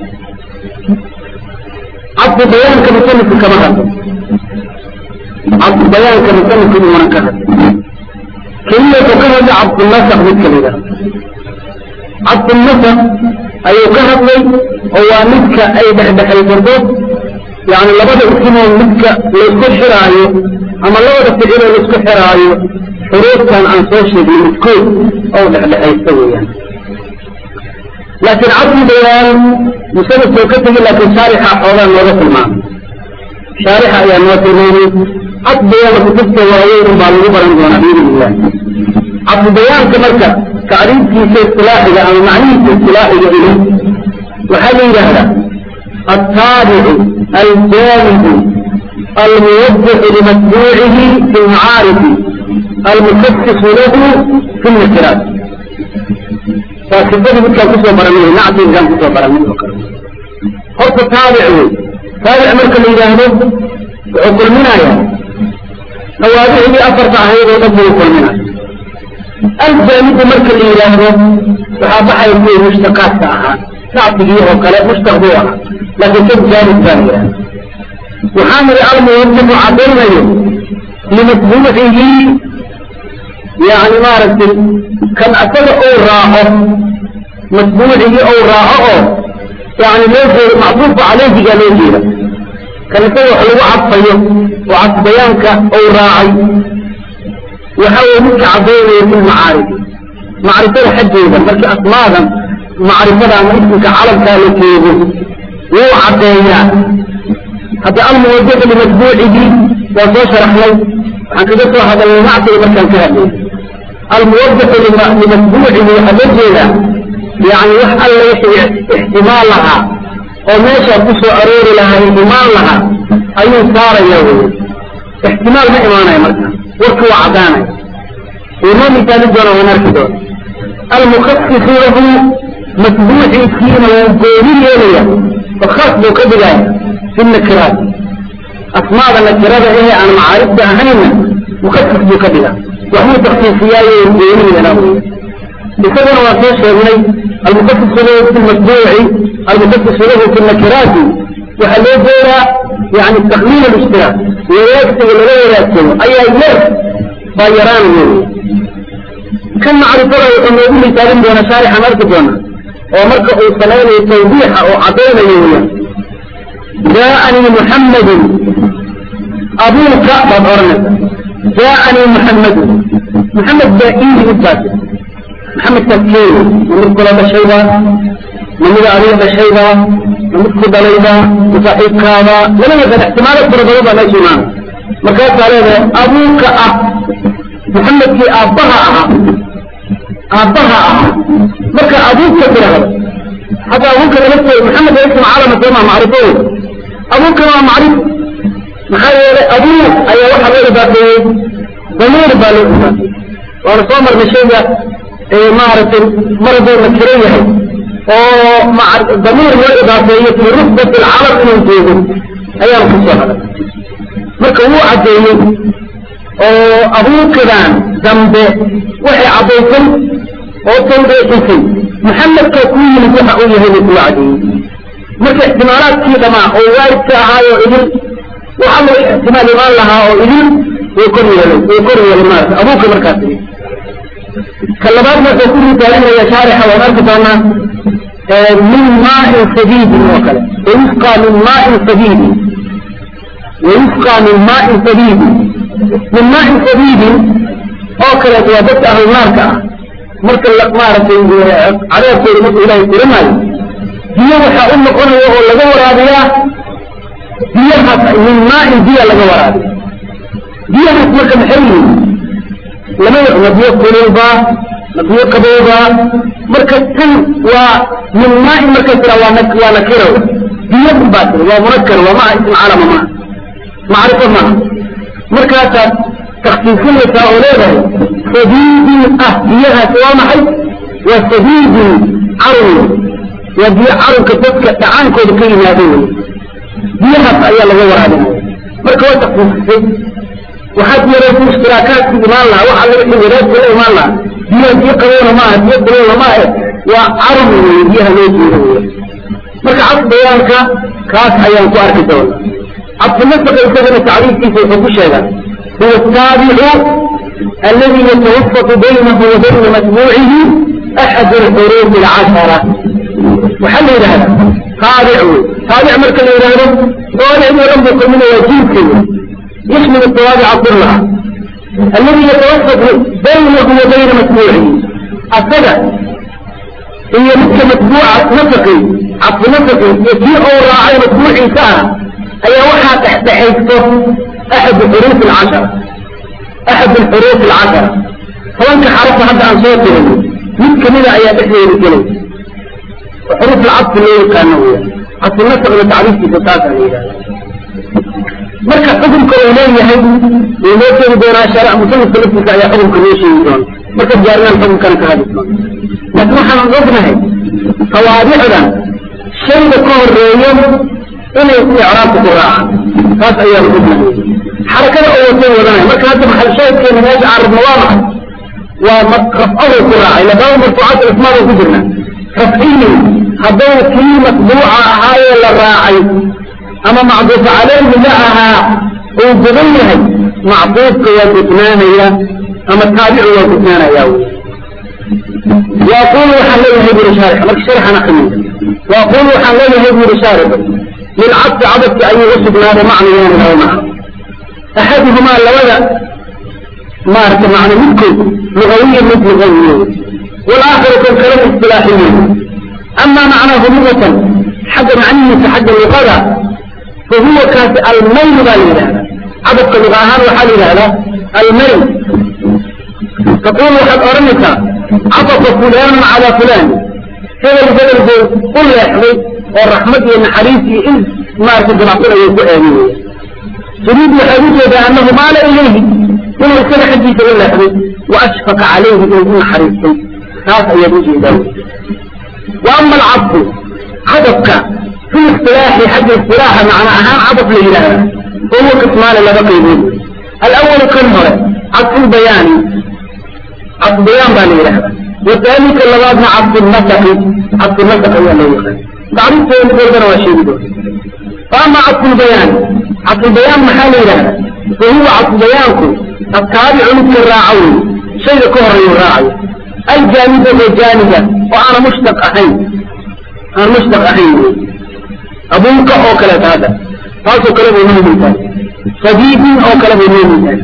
عبد بيان كمثلث كما هذا عبد بيان كمثلث كما كهذا كلمة كهذا عبد النسخ بالكلمة عبد النسخ أي كهذا هو مثك أي بحدح البردود يعني لبدا اسمه مثك لسكو حرايو أما لبدا تجيله لسكو حرايو حروف كان عن سوشي بالمسكوت أو بحدح يستوي يعني لكن عبد بيان مسلم سوكته لكن شارحة حولا نورة المعنى شارحة يا نورة المعنى عبد بيان كتبت وعيون بالغو برن دون بإذن الله عبد بيان كمركة تعريف في اصطلاح إذا أو معنى في اصطلاح إذا إليه وحل هذا التابع الجانب الموضح لمتبوعه في المعارف المخصص له في النكرات فكذلك مثل كسوة برميه نعطي إنسان كسوة برميه قلت تابع تابع مركز الإجابة وعقل منها يا نوابع لي أفر تعهيد ونبو يقول منها الجانب مركز الإجابة صحابة حيث مشتقات ساعة نعطي فيه وكلا مشتقوها لكن كم جانب ثانية وحامل أرمي يمتفع عبرنا لمتبوعه يعني ما رسل كان أسد أو راعه متبوعه أو راعه يعني ليس معطوف عليه قال ليه كان يسوي حلو عطيه وعط بيانك أو راعي waxa weye midka caddaynaya fi lmacaarifi macrifada xaggeeda markii asmaadan macrifada ama ismika calamkaa la jeego wuu caddeeyaa hadda almuwadacu limatbuucihi waa soo sharaxnay waxaan kaga soo hadalnay macsiga markaan ka hadlay almuwadacu limatbuucihi waxaa loo jeedaa yani wax alla wixii ixtimaal lahaa oo meeshaa ku soo aroori lahaa imaan lahaa ayuu saaraya wey ixtimaal ma imaanaya marka warkii waa caddaanaya inoo misaali doona waan arki doona almukhasisu lahu matbuuciisiina wuu gooni yeelaya oo khaas buu ka dhigaya fi nakiraat asmaada nakirada ehe aan macaarifta ahayna mukhasis buu ka dhigaa waxbuu taksiisiyaayo gooni yeelaa wey isaguna waa soo sheegnay almukhasisu lahu fi lmatbuuci almukhasisu lahu fi nakiraati waxaa loo jeedaa yani taqliil alishtiraa wadaagsiga lala wadaagsado ayaa yar baa yaraanaya kan macrifada wuxuu noogu misaalin doonaa shaarixan arki doona oo marka uu samaynayo tawdiixa oo caddaynayo weyaan jaaanii muxammadun abuuka baad oranaysa jaaanii muxammadun muxamed baa ii yimid baas maxamedkaas keeni ma mid kula dhashayba ma mida adiga dhashayba ma mid ku dhalayba ma saaxiibkaaba lama yaqaan ixtimaalo fara badan baa meesha imaana markaasaa leedahay abuuka ah muxamedkii aabbaha ahaa aabbaha ahaa marka abuuka tirahdo hadda abuuka lafteeda maxamed waa ism calama sooma macrifo wey abuuka waa macrif maxaa yeelay abuu ayaa waxaa loo idaafeeyey damiir baa loo idaafeeyey waana soo marnay shayga maaragtay mar hadduu nakiro yahay oo damiir loo idaafeeyo fii rutbati alcalam inuu joogo ayaanu ku soo haday marka wuu caddeeyey oo abuukadan dambe waxay caddaysay oo tawdeexisay maxamedka ku yimid waxa uu yahay buu kuu caddeeyey marka ixtimaalaadkii dhamaa oo waalidka ahaayo idin waxa loo ixtimaal imaan lahaa oo idin way kor yeelay way kor yeelay maarata abuuka markaas ka labaad marka ku misaalinaya shaarixa waan arki doonaa min maain sadiidin oo kale wayusqaa min maain sadiidin wayusqaa min maain sadiidin min maain sadiidin oo kaleeto waa dadka ahlu naarka ah marka maaragtay cadaabkooda marka ilaahay tirinaayo biyo waxaa u noqonaya oo laga waraabiyaa biyahaas min maain biya laga waraabiya biyahaas marka maxay yihiin lama ma biyo kululba ma biyo qabowba marka tan waa min maain markay tira waa waa nakiro biyo baa tiri waa munakar waa maa ism calama maaha macrifo maaha markaasaad taksiisinaysaa oo leedahay sadiidin ah biyahaasi waa maxay waa sadiidin carwi waa biyo carwka dadka dhacaankooda ka yimaado wey biyahaas ayaa laga waraabinaya marka waa taksiisisay waxaad yaraysay ishtiraakaadki imaan lahaa waxa laga wixii wadaadka la imaan lahaa biyaha biyo qabowna maaha biyo kulowna maahe waa carwi wey biyaha loo jeedo wey marka cad bayaanka kaas ayaan ku arki doona cabdinasaqa isagana tacriifkiisa wuxuu ku sheegaa huwa ataabicu aladi yatawafaqu baynahu wa bayna matbuucihi axad alxuruufi alcashara waxaa la yidhahda taabic wey taabic marka la yidhaahdo tawaabicdii o dhan buu kulminaya jiilka wey yashmil tawaabica kullaha aladi yatawafaqu baynahu wa bayna matbuucihi asaga iyo midka matbuuca nasaqi cabdinasaqi iyo kii ou raacay matbuuciisa ah ayaa waxaa dhexdhexaysto axad xuruuf alcashara axad alxuruuf alcashara tobanka xarafa hadda aan soo tirin mid kamida ayaa dhexdeeda gelay xuruuf alcadfi loo yaqaano weya cabdinasaqna tacriifkiisa taasa la yidhahda marka xukunka uu leeyahay wuu noo sheegi doonaa shaaric musanifka laftiisa ayaa xukunka noo sheegi doona marka jaarinaan xukunkana ka hadli doona laakiin waxaan ognahay tawaabicdan shayga ka horeeyo inay icraabka ku raacaan taas ayaan ognahay xarakada oo watay wadanaya marka hadda maxal shaahidkeena meesha aan rabno waa maxay waa rafcadu ku raacay labada marfuucaat ismaada ku jirna rafciyi hadduu kii matbuuca ahaayee la raacay ama macduufa calayhi la ahaa uu gudan yahay macduufka waa gudnaanaya ama taabicu waa gudnaanaya wy وأقول وحن له يهيب شارح لك شرح أنا خمين وأقول وحن له يهيب شارح للعبد عبدت أن يغسب نار معنى يعني أو معه أحدهما لولا maarata macna midkood lugawiya mid lugawiye walaakharu kan kale istilaaxiye ama macnaahu lugatan xagga macnihiisa xagga luqada fa huwa kaasi almayl baa la yidhahda cadabka luga ahaan waxaa la yidhahdaa almayl taqul waxaad odhanaysaa cadafa fulaanu calaa fulaan hebel hebel buu u leexday oo raxmad iyo naxariis iyo in maarata dabacsan ayay ku aaminaya turiid waxaad u jeedaa annahu maala ilayhi inuu isaga xaggiisa u leexday wa ashfaqa calayhi inuu u naxariistay taas ayaad u jeedaa wa ama alcabdu cadabka fi istilaaxi xagga istilaaxa macna ahaan cadab la yidhaahda fahuwa qismaani laba qaybood alawalu kan hore cadfulbayaani cadfubayaan baa la yidhahda wathaalika labaadna cadfunasaqi cadfunasaq ayaa loo yaqaan tacriifteeda walbana waa sheegi doona faama cadfulbayaan cadfulbayaan maxaa la yidhahda fahuwa cadfubayaanku ataabicu midka raaca wey shayga ka horeeyu raacayo aljaaniba oo jaaniga oo aana mushtaq ahayn aan mushtaq ahayn wey abuuka oo kaleeta hadda taasoo kale bay noo mintahay sadiidin oo kale bay noo mintahay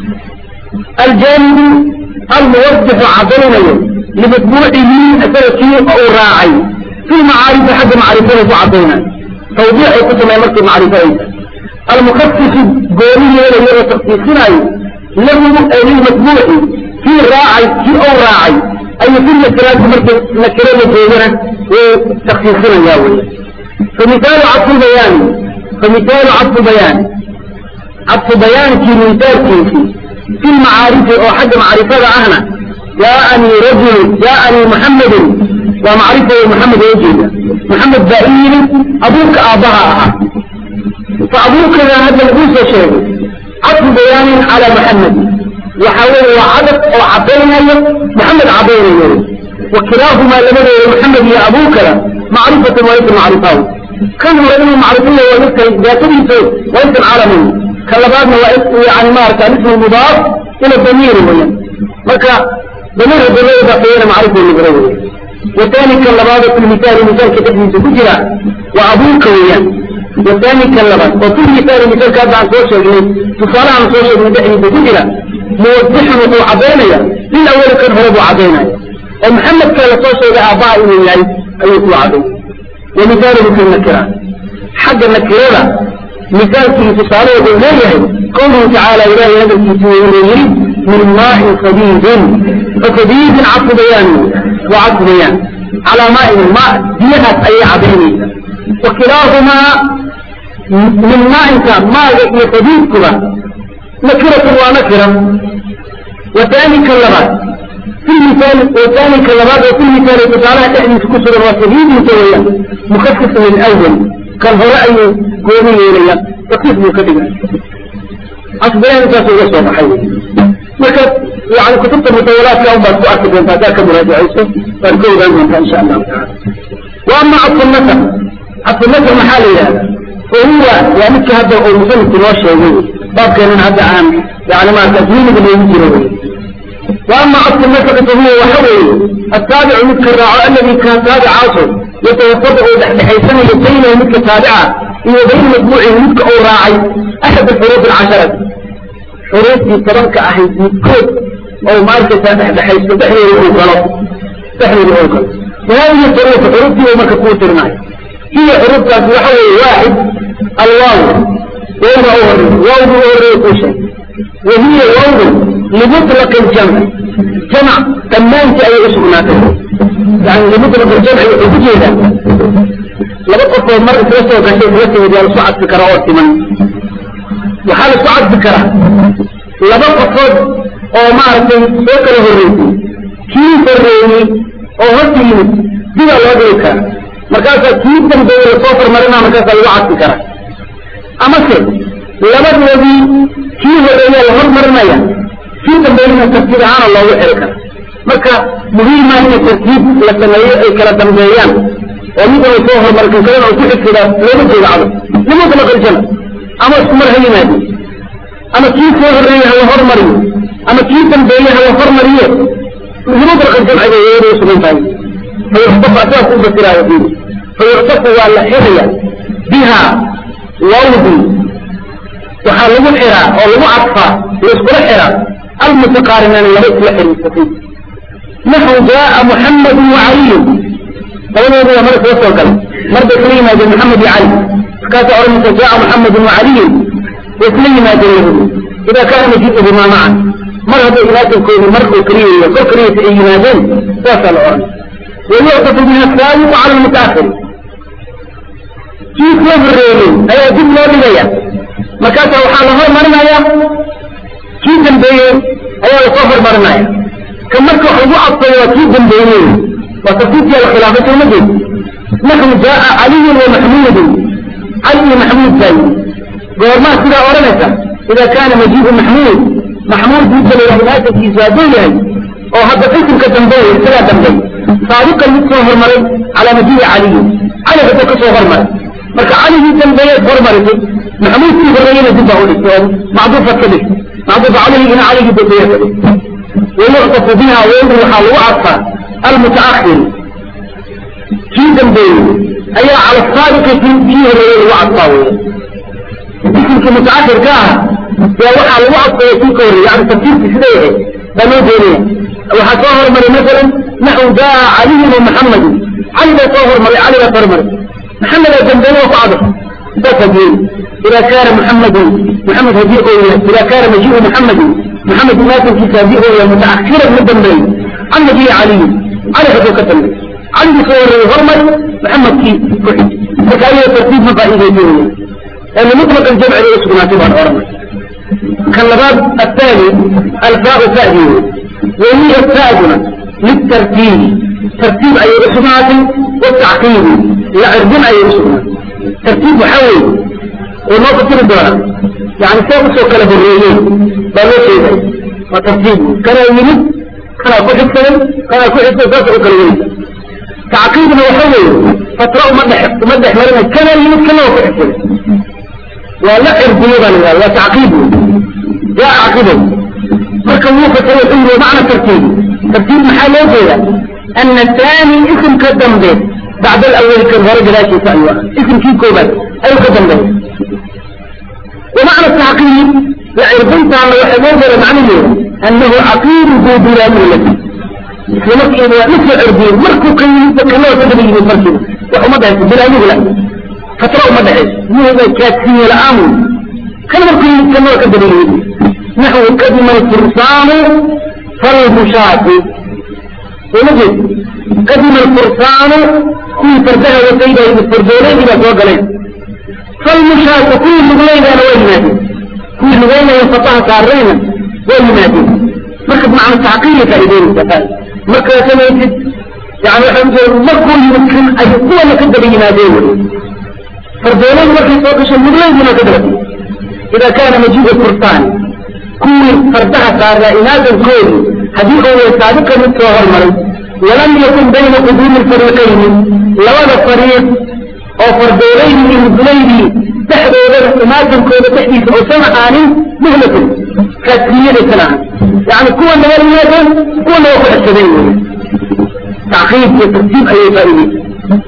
aljaanibu almuwadixu caddaynayo limatbuucihi isaga kii uu raacay fi lmacaarifi xagga macrifada ku caddaynayo tawdiixay ku samey markay macrifadaysa almukasisu gooni yeelayo oo taksiisinaayo lahu ay lilmatbuuci kii raacay kii uu raacay ayuu fi nakiraati markay nakirada joogana way taksiisinayaa wey فمثال عطف البيان فمثال عطف بيان عطف بيان في مثال كيفي في المعارف أو حد معرفة أهنا جاءني رجل جاءني محمد ومعرفة محمد وجهه محمد بائر أبوك آبها فأبوك هذا الأنثى شيء عطف بيان على محمد وحاول وعدد أو عبينا محمد عبينا وكلاهما لمن محمد يا أبوك معرفة وليس معرفة كان رجل معرفية وليس ذاتيه وليس العالمين كلباتنا يعني ما كان اسم المضاف إلى الضمير ويا مكا ضمير الضمير بقينا معرفة المغربية وثاني كلبات في المثال مثال كتب من تجرى وأبوك ويا وثاني كلبات وفي المثال مثال كتب عن سوشيال تصالح عن سوشيال من دحن تجرى موضح وقوع عبينيا للأول كان هو أبو عبينيا ومحمد كان سوشيال أعضاء من يعني أيضا عبينيا ومثاله في النكرة حق النكرة مثال في تصالح بالله قوله تعالى إله هذا الكتاب من ماء صديد فصديد عطف بيان وعطف بيان على ماء الماء جهة أي عبيني وكلاهما من ماء ماء صديد كلا نكرة ونكرة وثاني كلمات في المثال وثاني كلمات وفي المثال تعالى تحدث كسر وصديد متويا مخفف من الأول كان هو رأي قومي إليا تقيف مكتبا أصبحنا نتاسو يسوى محيوي لكن يعني كتبت المطولات يوم بعد تؤكد أن ذاك مراجعيسه فالكود أنهم إن شاء الله تعالى وأما عطف النسب عطف النسب محالي هذا وهو يعني كهذا المسلم تنوشي باب كان هذا عام يعني ما تدوين بن يجري وأما عطف النسب فهو وحوي التابع مثل الراعي الذي كان تابع عاصر يتوسط بحيثنا يبين مثل تابعة وبين مجموعه مثل أو راعي أحد الحروف العشرة حروف يترك أحد مكود أو ماركة بحيث تحرير الأوكل تحرير الأوكل وهذه الحروف حروف دي وما كفوت الماء هي حروف تحوي واحد الواو وهو أول واو أول كل شيء وهي واو لمطلق الجمع جمع تمام أي اسم ناكل يعني لمطلق الجمع وجيدا لبقى في مرة ثلاثة وقشين ثلاثة وديال صعد فكرة أوتما وحال صعد فكرة لبقى فوق أو معرفة فكرة الرئيسي كيف الرئيسي أو هدي بلا وضعك مركاسة كيف تنبيه الصوفر مرنا مركاسة الوعد فكرة أما سيد لبقى الذي كيف الرئيسي الهر مرنا كيف تنبيه التفكير عن الله وحركة marka muhiim ah in tartiib la sameeyo ay kala dambeeyaan oo mid uu soo horumarkan kalena uu ku xigsiga looga jeeda cado nimada la qaljana ama isku mar ha yimaado ama kii soo horreeyey hala hormariyo ama kii dambeeyey hala hormariyo nimada la qaljana ay iyadu sugan tahay fayuxtafu asaas u basiraayo fiiri fayuxtafu waa la xiraya biha wawdi waxaa lagu xiraa oo lagu cadfaa la iskula xiraa almutaqaarinaan laba isla xiriirsatay naxu jaaa muxamadu wacaliyu labadooda waa mara soo soo galay mar bay isla yimaadeen maxamed iyo cali markaasaa odhanaysa jaaa muxamadu wacaliyun way isla yimaadeen labadu ida kaana majii'uhumaa macan mar hadday imaasankoodu mar oo keliya iyo kor keliyasa ay yimaadeen saasaa la odhan wayuctafu biha asaabiqu cala almutaahiri kii soo horreeyey ayaa dib loo dhigaya markaasaa waxaa la hormarinaya kii dambeeyey ayaa lasoo hormarinaya ka marka wax lagu cadfayo waa kii dambeeyey waa tafsiirkiya la khilaafay soo ma jeed naxu jaaa caliyun wa maxmuudun cali iyo maxmuud baa yimi goormaa sidaa odhanaysa ida kaana majiibu maxmuud maxmuud midda la yidhahdo maasankiisu hadduu yahay oo hadda qisimka dambeeya isagaa dambeey saabiqan mid soo hormaray calaa majiibi caliyin cali hadda ka soo hormaray marka caligii dambeeyeed hormarisay maxmuudkii horreeyena dib baa u dhigtay oo macduufad ka dhigtay macduufa calayhigina caligii dambeeye ka dhigtay wayuctafu biha weydu waxaa lagu cadfaa almutaakhir kii dambeeyey ayaa cala saabiqi kii horreeyey lagu cadfaa weya isimkii mutaakhirka ah yaa waxaa lagu cadfaya kii ka horreeyey yani tafsiirkii sida yahay baa loo doonaya waxaa soo hormaray masalan naxu jaa caliyun wa maxamedun cali baa soo hormaray cali baa hormaray maxamedaa dambeeye waa ku cadaf saas hadiyey ida kaana muxamedun muxamed hadii oo yahay ida kaana majiiu muxamedin محمد ماتن كتابه هو متأخرا من دنبي عن نبي علي علي هذا كتب علي صور هرمل محمد كي كحد فكاية ترتيب مفاهيم دينية لأن مطلق الجمع ليس مناسبا هرمل كاللباب الثاني الفاء فاهية وهي الثاجنة للترتيب ترتيب أي رسومات والتعقيد لا عرضون أي رسومات ترتيب حول ونقطة الدورة يعني سوف سوف له الرئيين بلو شيء وتفصيل كان يمد كان أكون حسن كان أكون حسن ذات أكلوين تعقيدنا وحوي فترى مدح مدح مرنا كان يمد كان أكون حسن ولا إرضيبا ولا تعقيد جاء عقيدا مركب وقت هو معنى ترتيب ترتيب محله كذا أن الثاني اسم قدم به بعد الأول كان ورد لا شيء فأيوه اسم كي كوبات أي قدم به ومعنى التعقيد لعرضنت على وحبوظ معنيه أنه عقيد ذو بلا مولد مثل مثل عرضين مركو قيم فكما تدري من مركب وحمدها بلا مولد فترى مدعي مو هذا كاتفين الآمن كان مركو كما تدري نحو قدم الفرسان فالمشاة ونجد قدم الفرسان في فردها وسيدة الفردولين إلى فوق عليه فالمشاة كل مغلين أنا وينادي كل مغلين ينفطها كارينا وينادي مركب مع التعقيل فإذين مركب كما يجد يعني الحمد مركب يمكن أن يقوى لك الدبي ينادين فردولين مركب فوقش المغلين من قدرتي إذا كان مجيب الفرطان كل فردها كارنا إنادا كل هذه هو سابقا متوهر مريض ولم يكن بين قدوم الفريقين لولا فريق oo fardoolayni iyo mudlayni dhexdoodana imaadankooda dhexdiisa uusan ahaanin muhlatun kaasiyadaysan ahan yani kuwana waa yimaadeen kuwana waa ku xesadeen wey tacqiib iyo tartiib ayay faa'iideysa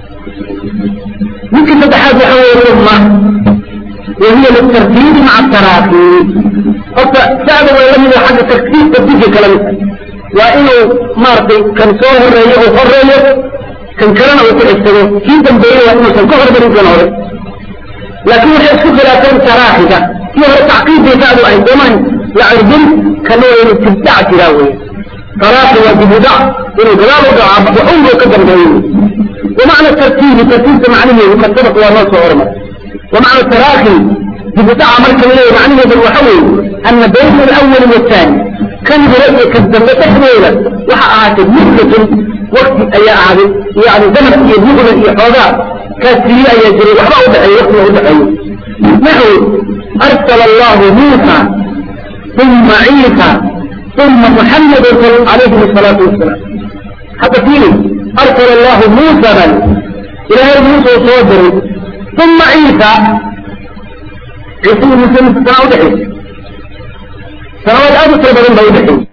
ninka saddexaad waxa weeye summa wahiya litartiibi maca taraafi horta sacda waa lamid a xagga tartiib tartiibka kala mid waa inuu maaragtay kan soo horeeyo uu horeeyo kan kalena uu ku xisado kii dambeeyey waa inuusan ka hormarin kan hore laakiin waxay isku khilaafeen taraaxiga kii hore tacqiibbay saadu ahayd soomaan la cirbin kana waa inuu tibdac jiraa wey taraaxi waa dibudac inuu gadaal u dhaco waxunbuu ka dambeeyey ومعنى الترتيب ترتيب معنيه قد سبق ونص عرمه ومعنى التراخي ببدع مركب إليه معنيه بالوحوي أن بين الأول والثاني كان برأي كالزمة تحويلة وحقعت مدة وقت أي أعاد يعني زمن يبلغ الإحراضات كثيرا يجري وحبا أدعي وقت أدعي نحو أرسل الله موسى ثم عيسى ثم محمد عليه الصلاة والسلام حتى فيه أرسل الله موسى بل إلى موسى صدر ثم عيسى عيسى موسى سنة ودحي سنوات أبو سربرين بودحي